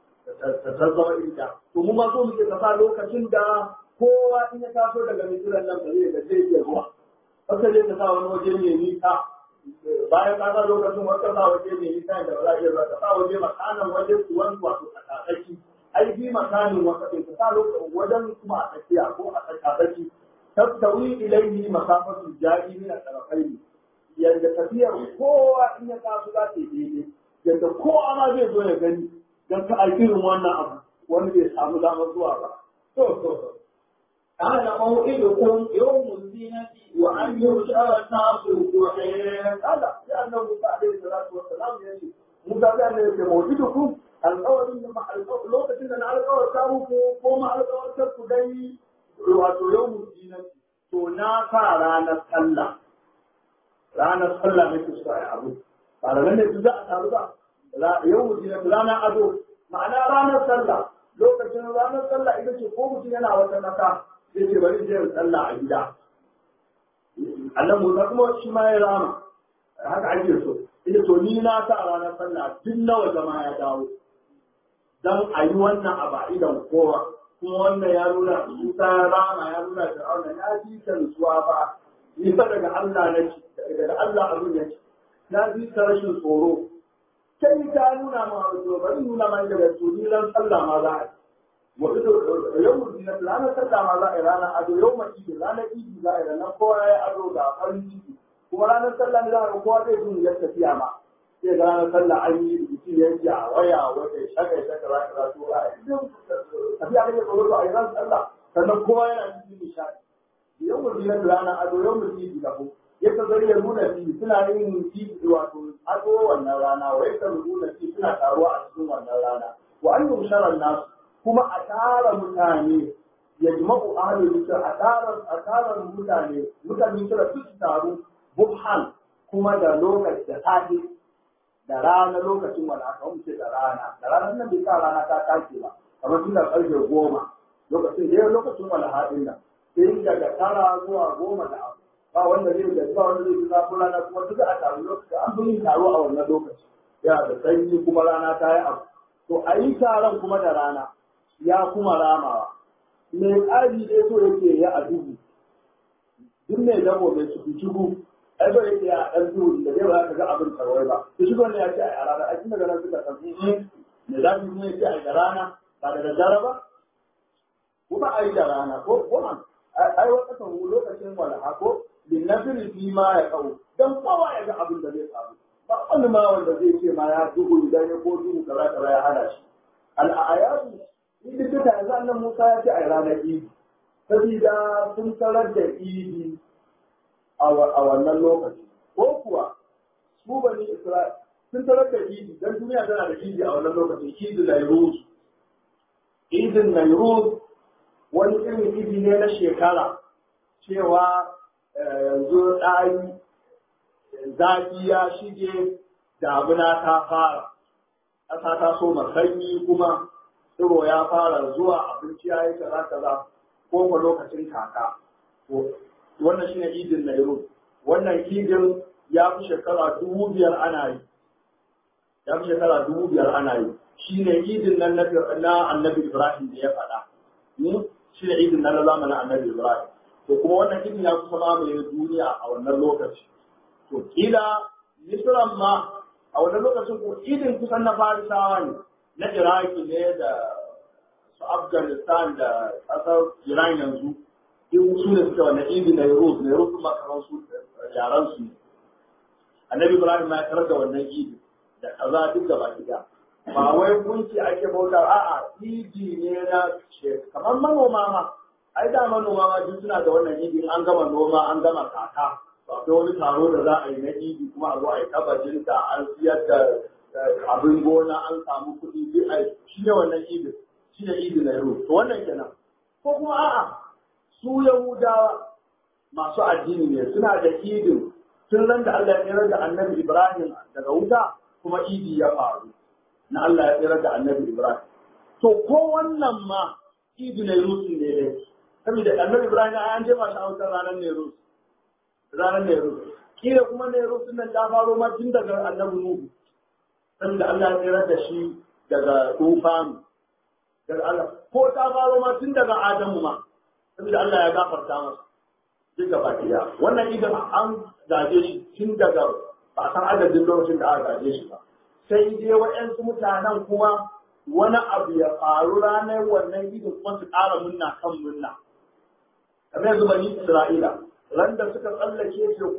A: ta zama iri ɗaya to mu ma so muke kasa lokacin da kowa in ya taso daga misiran nan ba zai ga zai iya zuwa haka zai ta sa wani waje mai nisa bayan ka sa lokacin wata sa waje mai nisa da ba za a iya zuwa ka sa waje makanan waje kuwan wato a tsakaki ai bi makanin wata ɗin ka sa lokacin wajen kuma a tsakiya ko a tsakaki tattawi ilaihi masafatu jari min al-tarafaini yadda tafiyar kowa in ya taso za ta yi daidai yadda kowa ma zai zo ya gani don ka irin wannan abu wani bai samu damar zuwa ba to to to
B: قال موعدكم يوم الزينة وأن يحشر الناس ضحى
A: kada sai annabi Musa alaihi salatu wassalam ya ce Musa da ne yake mawqidukum alƙawarin da ma alƙawarin lokacin da na alƙawarta muku ko ma alƙawarta ku dai wato yawmul zinati to na sa ranar sallah ranar sallah ne ku sa abu ba da ne za a taru ba yawmul zinati ranar ado ma'ana ranar sallah lokacin ranar sallah ita ce ko mutum yana wata naka zai ce bari je sallah a gida Allah Musa kuma shi ma ya rama haka ake so ita to ni na sa ranar sallah duk nawa jama'a ya dawo dan a yi wannan a ba'idan kowa kuma wannan ya nuna Musa ya rama ya nuna Fir'auna ya ji ta nutsuwa ba ni fa daga Allah nake daga Allah abin yake na ji ta rashin tsoro sai ta nuna ma wato bari nuna ma daga to ni ran sallah ma za a yi wato yau mun na ranar sallah ma za a yi ranar ado yau ma idi ranar idi za a yi ranar kowa ya yi ado ga farin ciki kuma ranar sallah ne za a ga kowa zai zo ya tafiya ma sai ga ranar sallah an yi rubutu ya yi a waya wata shaka ya shaka za ka to a idan tafiya kake tsoro to a yi ranar sallah sannan kowa yana cikin nishaɗi yau mun na ranar ado yau mun idi da ku yadda zai ya nuna fi suna yin fi wato ado wannan rana wa yadda nuna fi suna taruwa a cikin wannan rana wa an yi sharar nasu kuma a tara mutane ya jima'u ahalin misir a tara a tara mutane mutane misir su su taru buhan kuma da lokaci da safe da rana lokacin wani aka wuce da rana da rana nan bai sa rana ta tashi ba kamar tun da karfe goma lokacin da yau lokacin wani haɗin nan sai daga tara zuwa goma da abu ba wanda zai da ba wanda zai fi zafin rana kuma duka a taru lokaci an fi yin taro a wannan lokaci yana da sanyi kuma rana ta yi abu to a yi taron kuma da rana ya kuma ramawa mai ƙari dai so yake ya a duhu duk mai dabo mai cikin ciku ai so yake ya ɗan duhu da zai ba ka ga abin tarwai ba to shi ne ya ce a rana a cikin daga suka san me za su yi ce a da rana ba da daddare ba kuma a yi da rana ko kuma ai wata kan lokacin walaha ko bin nafiri fi ma ya kawo dan kowa ya ga abin da zai faru ba wani ma wanda zai ce ma ya duhu idan ya ko duhu kaza kaza ya hada shi al'ayatu idi duka yanzu annan Musa ya ce a ranar idi sabida sun tarar da idi a wannan lokaci ko kuwa su bani Isra'il sun tarar da idi dan duniya tana da idi a wannan lokaci idi Nairuz idin Nairuz wani irin idi ne na shekara cewa yanzu ɗari zafi ya shige damuna ta fara ƙasa ta so sanyi kuma tsiro ya fara zuwa abinci ya yi kaza kaza ko ko lokacin kaka wannan shine idin Nairobi wannan idin ya fi shekara dubu biyar ana yi ya fi shekara dubu biyar ana yi shine idin nan na annabi Ibrahim da ya faɗa shine idin nan na zamanin annabi Ibrahim to kuma wannan idin ya kusa mamaye duniya a wannan lokaci to kila misran ma a wannan lokacin ko idin kusan na farisawa ne na iraki ne da su afghanistan da ƙasar iran yanzu in su ne suke wannan idin na yurus na yurus kuma kamar su yaran su ne annabi ibrahim ma ya tarar da wannan idin da kaza duk da baki da ba wai gunki ake bauta a'a idi ne na kamar manoma ma ai da manoma ma duk suna da wannan idi an gama noma an gama kaka akwai wani taro da za a yi na idi kuma a zo a yi tabbacin da an siyar da abin gona an samu kuɗi duk a shi ne wannan idin shi ne idin na yaro to wannan kenan ko kuma a'a su yahudawa masu addini ne suna da idin tun ran da Allah ya tsira da annabi Ibrahim daga wuta kuma idi ya faru na Allah ya tsira da annabi Ibrahim to ko wannan ma idi na yaro ne dai saboda annabi Ibrahim an je mashi a wutar ranar ne yaro ranar Nero. Kila kuma Nero sun nan ta faro ma tun daga annabi Nuhu. Saboda Allah ya tsira da shi daga tufanu. Daga Allah. Ko ta faro ma tun daga Adamu ma. Saboda Allah ya gafarta masa. Duk gaba ɗaya. Wannan idan an gaje shi tun daga ba san adadin lokacin da aka gaje shi ba. Sai dai waɗansu mutanen kuma wani abu ya faru ranar wannan idin kuma su ƙara munna kan munna. Kamar yanzu bani Isra'ila. ran da suka tsallake teku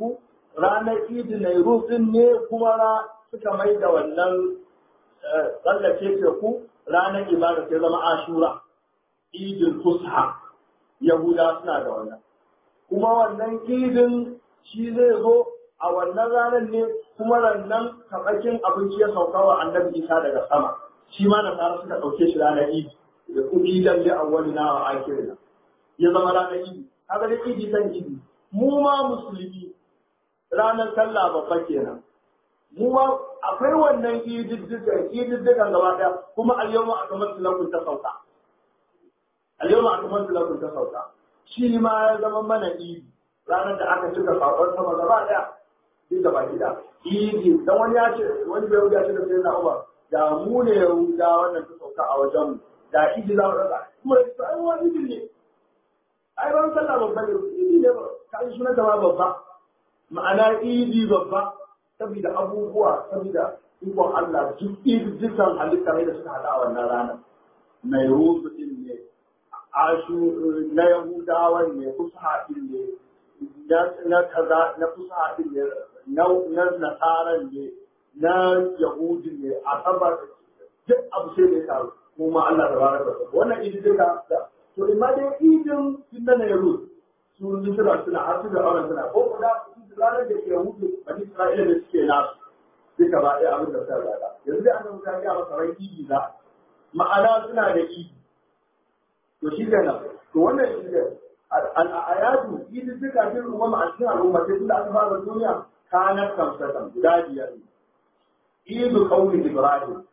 C: ranar idi na rufin ne kuma ra suka mai da wannan tsallake teku ranar ibada sai zama ashura idin fusha yahuda suna da wannan kuma wannan idin shi zai zo a wannan ranar ne kuma rannan kaɓakin abinci ya sauka wa annabi isa daga sama shi ma nasara suka ɗauke shi ranar idi da kuma idan da awwali na wa akirina ya zama ranar idi haka da idi kan idi mu ma musulmi ranar sallah babba kenan mu ma akwai wannan ididdigan ididdigan gaba ɗaya kuma al-yawma akmaltu lakum ta sauka al-yawma akmaltu lakum ta sauka shi ma ya zama mana idi ranar da aka cika sakon sama gaba ɗaya duk gaba gida idi dan wani ya ce wani bai ya ce da sai na Umar da mu ne Yahuda wannan ta sauka a wajen mu da idi za mu rasa kuma da ai wani idi ne ai ran sallah babba ne idi ne ba kai sunan ta babba ma'ana idi babba saboda abubuwa saboda ikon Allah duk dukkan halitta ne da suka hada a wannan ranar mai ruzu din ne ashu na yahudawan ne kusa din ne na kaza na kusa din ne na nasaran ne na yahudi ne a saba duk abu sai da ya taru kuma Allah da baraka da wannan idi duka da to imma dai idin sun na yahudi su suna suna har su da auren suna ko kuma ranar da yahudi bani isra'ila da suke nasu duka ba ɗaya abin da suka zaga yanzu dai annabi ta ga masa ran idi za ma'ana suna da idi to shi kenan to wannan shi ne al'ayatu idi duka bin umma a cikin al'umma sai tunda aka fara duniya kanar kamsatan guda biyar ne. Idu kaunin Ibrahim,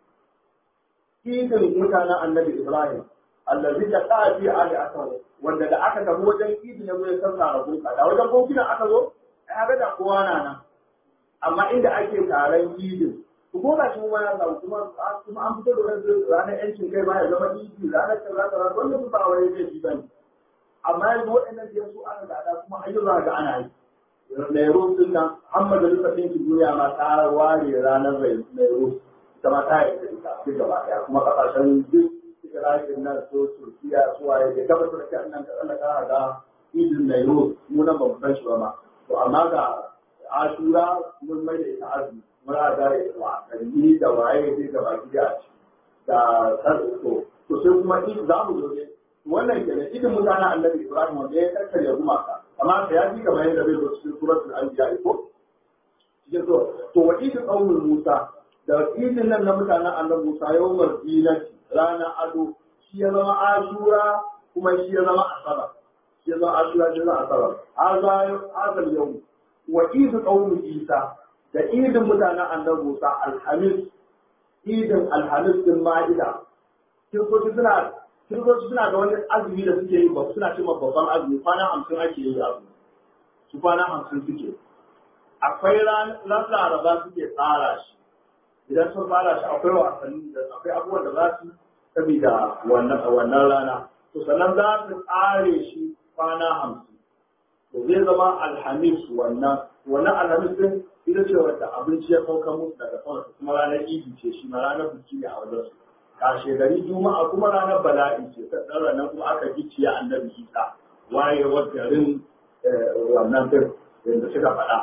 C: idin mutanen annabi Ibrahim, allazi ta ƙafi ali akan wanda da aka tafi wajen idin ya zo ya sassara gunka, da wajen gunkunan aka zo, ai aka da kowa na nan. Amma inda ake taron idin, ku ko ga shi kuma ya samu kuma kuma an fito da wani ranar yancin kai ma ya zama idi ranar kaza kaza wannan ba wani zai ji bane. Amma yanzu waɗannan da su aka gada kuma ayyuka ga ana yi. Nairus din nan an majalisar ɗinkin duniya ma ta ware ranar Nairus ita ma ta yi da ita duk gaba ɗaya kuma ƙasashen duk Isra'il nan so Turkiya su waye da gaba Turkiya nan ka tsallaka ga idin Nairus mu nan ba mu san shi ba ma to amma ga Ashura mun mai da ita azumi muna da wasanni da waye duk gaba gida da sarko to sai kuma za mu zo ne wannan kenan idin mutanen Annabi Ibrahim wanda ya kakkarya gumaka amma ka ya fi kamar yadda bai zo cikin suratul anbiya ko cikin so to wa idin qaumul musa da idin nan na mutanen annabi musa yawmar zinati rana ado shi ya zama ashura kuma shi ya zama asaba shi ya zama ashura shi ya zama asaba haza hazal yawm wa idin qaumul isa da idin mutanen annabi musa alhamis idin alhamis din ma'ida kiristoci suna kiristoci suna da wani azumi da suke yi ba suna cewa babban azumi kwana hamsin ake yi azumi su kwana hamsin suke akwai ran laraba suke tsara shi idan sun fara shi akwai wasanni da akwai abubuwan da za su saboda wannan wannan rana to sannan za su tsare shi kwana hamsin to zai zama alhamis wannan wannan alhamis din ita ce wadda abinci ya sauka musu daga sama kuma ranar idi ce shi ma ranar biki ne a wajen su kashe gari juma'a kuma ranar bala'i ce sannan ranar kuma aka gicciye annabi isa wayewar garin wannan din da suka faɗa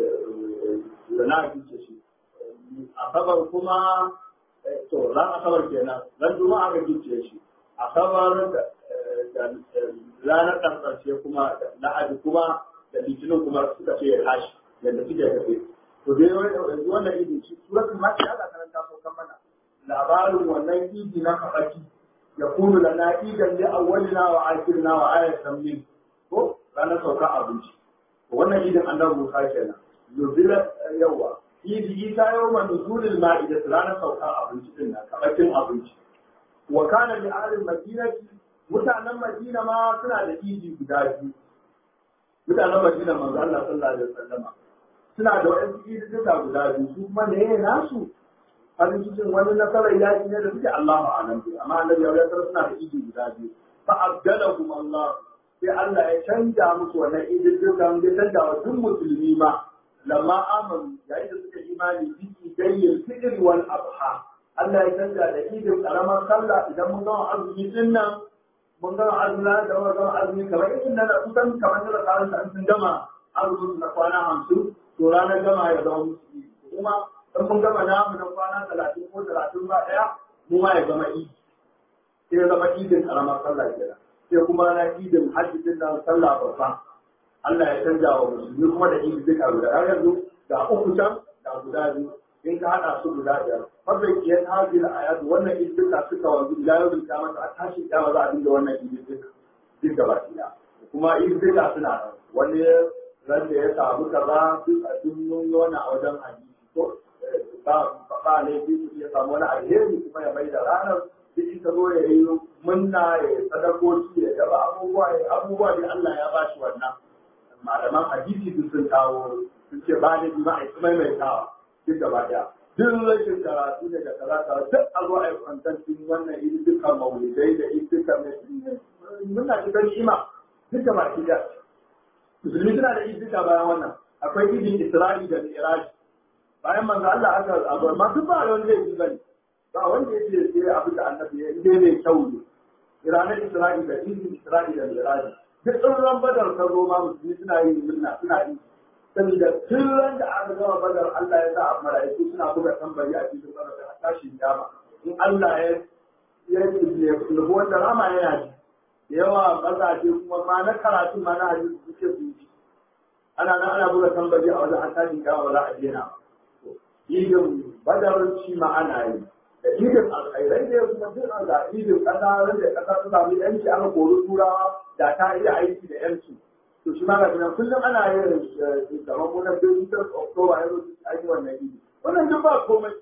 C: da na gicce shi asabar kuma to ran asabar kenan ran juma'a aka gicce shi asabar da ranar ƙarshe kuma lahadi kuma da litinin kuma suka ce ya tashi yadda suke tafe to dai yanzu wannan idin shi suratul maki Allah karanta so kan mana labarin wannan idi na kafaki ya kunu lana idan li awwalina wa akhirina wa ayatan min ko ranar sauka abinci wannan idin annabi Musa kenan yuzila yawa idi isa yawma nuzulil ma'ida ranar sauka abinci din nan kafakin abinci wa kana li ahli madinati mutanen madina ma suna da idi guda biyu mutanen madina manzo Allah sallallahu alaihi wasallama suna da wa'ansu ididduka guda biyu su kuma ne nasu farin cikin wani nasarar yaƙi ne da suke Allahu a'lam bi amma annabi ya tsara suna da idi guda biyu fa abdalahum Allah sai Allah ya canja musu wannan ididdukan ya canja wa duk musulmi ma lamma amanu yayin da suka imani bi idayyil fitr wal adha Allah ya canja da idin karamar sallah idan mun gama azumi din nan mun gama azumi da mun gama azumi kamar idan na kusan kamar da karan sun gama azumin na kwana hamsin to to ranar gama ya zama musu idi kuma in mun gama namu na kwana talatin ko talatin ba ɗaya mu ma ya zama idi sai ya zama idin karamar sallah kenan sai kuma na idin hajji din nan sallah babba Allah ya canja wa musulmi kuma da idi duka guda har yanzu ga uku can ga guda biyu in ka haɗa su guda biyar fadda kiyan hajji da ayatu wannan idi duka suka wanzu ila yau bin kamata a tashin kyama za a dinga wannan idi duka duk gaba ɗaya kuma idi duka suna nan wani ran da ya samu kaza duk a duk mun yi wannan a wajen hadisi ko ba ba ne ya samu wani alheri kuma ya mai da ranar duk ita zo ya yi munna ya yi sadakoki ya gaba abubuwa ya abubuwa da Allah ya bashi wannan malaman hadisi duk sun kawo sun ce ba ne ba a yi maimaitawa duk gaba daya duk rashin karatu ne da kaza kaza duk a zo a yi kwantancin wannan iri dukkan maulidai da iri dukkan mai muna cikin ni'ima duk gaba daya musulmi suna da iri duka bayan wannan akwai idin isra'i da mi'raj bayan manzo Allah aka abu amma duk ba wani zai yi bane ba wanda yake sai abin da annabi ya yi mai kyau ne ranar isra'i da idin isra'i da mi'raj duk tsoron badar ka zo ma musulmi suna yin murna suna yi saboda tun ran da aka gama badar Allah ya sa a mala'iku suna buga tambari a cikin badar da tashin dama in Allah ya ya ya nufi wanda rama yana ji da yawa mazaje kuma ma na karatu ma na hadisi suke su yi ana nan ana buga tambari a wajen tashin dama ba za a daina ba idin badarci ma ana yi da idin alkhairai da kuma duk an ga idin kasa ran da kasa ta samu yanci aka kori turawa da ta iya aiki da yanci to shi ma ga nan kullum ana yin kamar mu na business october ya zo a yi wannan idi wannan duk ba komai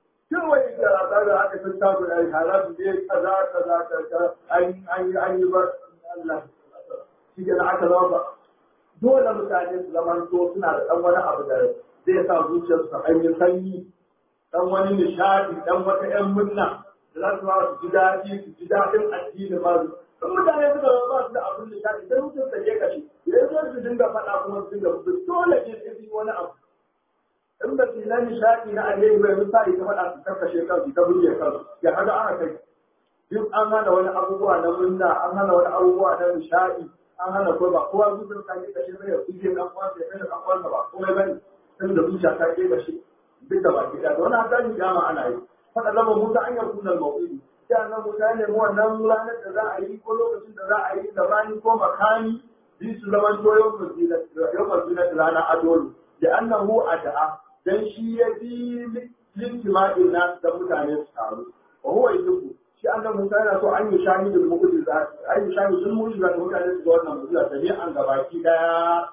C: kawai da ta da aka san ta da ai halatu ne kaza kaza kaza an an an yi ba Allah shi ke aka zama ba dole mutane su zamanto suna da dan wani abu da zai sa zuciyarsu ta hanyar sanyi dan wani nishadi dan wata yan murna da za su ba su ji daɗi su ji daɗin addini ba su in mutane suka ba su da abin nishadi sai mutum ta je kashi idan zai su dinga faɗa kuma su dinga fito dole ne sai su yi wani abu in ba su na nishadi na alheri ba yanzu sa'i ta faɗa su karkashe kansu ta burge kansu ya kaga aka kai duk an hana wani abubuwa na murna an hana wani abubuwa na nishadi an hana ko ba kowa zuciyar ta ke kashe zai ya kuje kan kwansa ya kai da kan kwansa ba komai bane tun da zuciya ta ke kashe duk da baki da wani hadari dama ana yi faɗa lama musa an yanku nan mawuɗi sai annan musa ya nemi wannan ranar da za a yi ko lokacin da za a yi gabani ko makani bi su zaman to yau mazina rana adolu da annahu ada'a dan shi ya bi lintima'in na da mutane su taru wa huwa yuhibbu shi annan musa yana so an yi shahidul mu'jiza an yi shahidul mu'jiza da mutane su ga wannan mu'jiza da ne an gabaki daya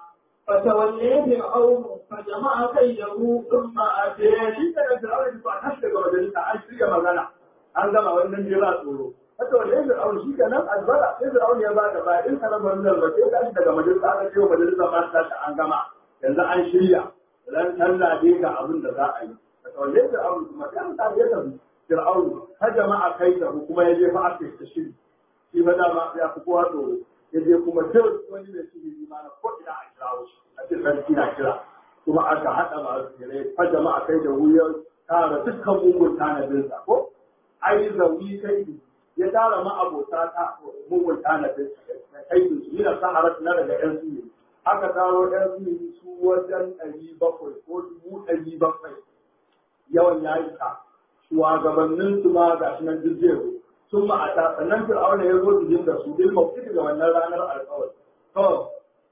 B: فتولي فرعون فجمع كيده ثم أتيه
C: shi da Fir'auna da ba tashi daga majalisa an shirya magana an gama wannan jira tsoro haka wanda ya Fir'auna shi kenan azbara sai Fir'auna ya bada ba in kana ban da sai tashi daga majalisa aka ce majalisa ma ta tashi an gama yanzu an shirya ran sallah dai ga abin da za a yi haka wanda ya Fir'auna kuma sai ta ya tafi Fir'auna har jama'a kai da kuma ya je fa aka yi shiri shi ba dama ya fi kowa tsoro ya je kuma duk wani mai sihiri ma na ko ina a kirawo shi a cikin sarki na kira kuma aka haɗa masu tsire fa jama'a kai da wuyar tara dukkan mugun tanadinsa ko ai zawi kai ya tara ma'abota ta mugun tanadin kai su yi na saharar na daga yan sihiri aka taro yan sihiri su wajen ɗari bakwai ko dubu ɗari bakwai yawan ya yi ka shugabannin su ma ga shi nan duk zai zo sun ma'ata sannan fir'auna ya zo su da su bil mawqif ga wannan ranar alƙawari to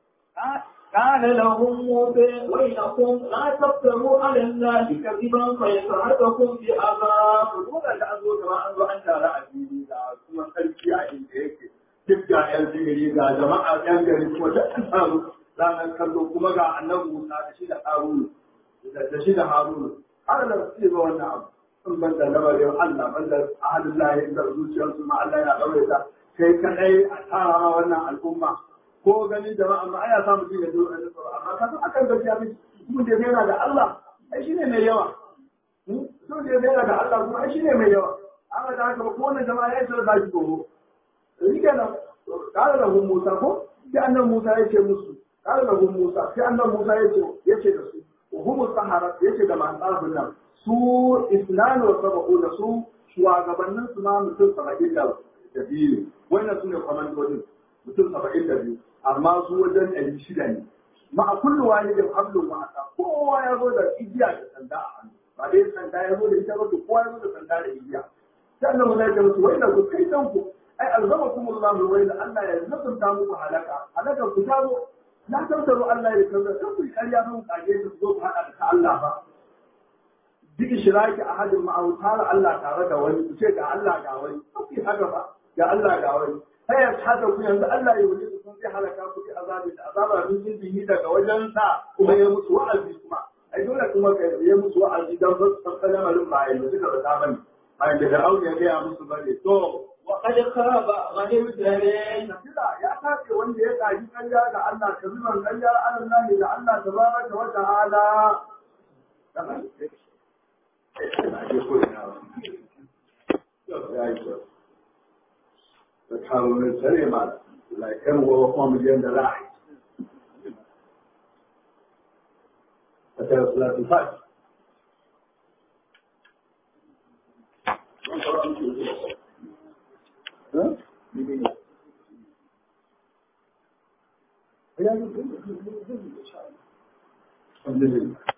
B: قال لهم موسى ويلكم لا تفتروا على الله كذبا فيسحتكم بعذاب
C: dole da an zo kama an zo an tare a fili ga kuma sarki a inda yake duk ga yan sihiri ga jama'a yan gari kuma da an samu ranar kallo kuma ga annabi Musa da shi da Harunu da shi da Harunu har da su ga wannan abu sun ban da lamarin Allah ban da ahalin lahi da zuciyarsu ma Allah ya daure ta kai kadai a tara wannan al'umma ko ganin jama'a ma aya samu jin da zuwa da tsoro amma ka san akan gaskiya ne mun da yana da Allah ai shine mai yawa sun da yana da Allah kuma ai shine mai yawa amma da haka ko wannan jama'a ya isa da shi tsoro ni kenan kare da Musa ko sai annan Musa ya ce musu kare da Musa sai annan Musa ya ce ya ce da su humu sahara ya ce da masu tsarafin nan su islami wa saba'u da su shugabannin su ma mutum saba'in da biyu wannan su ne kwamandodin mutum saba'in da biyu amma su wajen ɗari shida ne
A: ma a kullu walidin hablum wa asa kowa ya zo da igiya da sanda a hannu ba dai sanda ya zo da ita ba to kowa ya zo da sanda da igiya sai Allah ya ce musu wai da ku kai kanku ai alzamakumullahu wa inna Allah ya nazarta muku halaka halaka ku ta zo la tantaru Allah ya kaza kan ku ƙarya mun kage su zo ku hada da Allah ba duk shiraki ahadin ma'autara Allah tare da wani ku ce ga Allah ga wani ku haka ba ga Allah ga wani sai ya hada ku yanzu Allah ya wuce ku sun sai halaka ku bi azabi da azaba min jindihi daga wajen sa kuma ya musu wa'azi kuma ai dole kuma ka ya musu wa'azi dan ba su san lamarin ba yanzu suka bata bane ai da Fir'aun ya ga musu bane to
B: وقد خاب من ابتلى
A: Kila ya tace wanda ya kaji ƙarya ga Allah ka zuban ƙarya ala Allah da Allah tabaraka wa ta'ala. Da kawo min sare ma laikan wa kuma miliyan da ra'ayi. A tare salatul fati. Huh? الحمد لله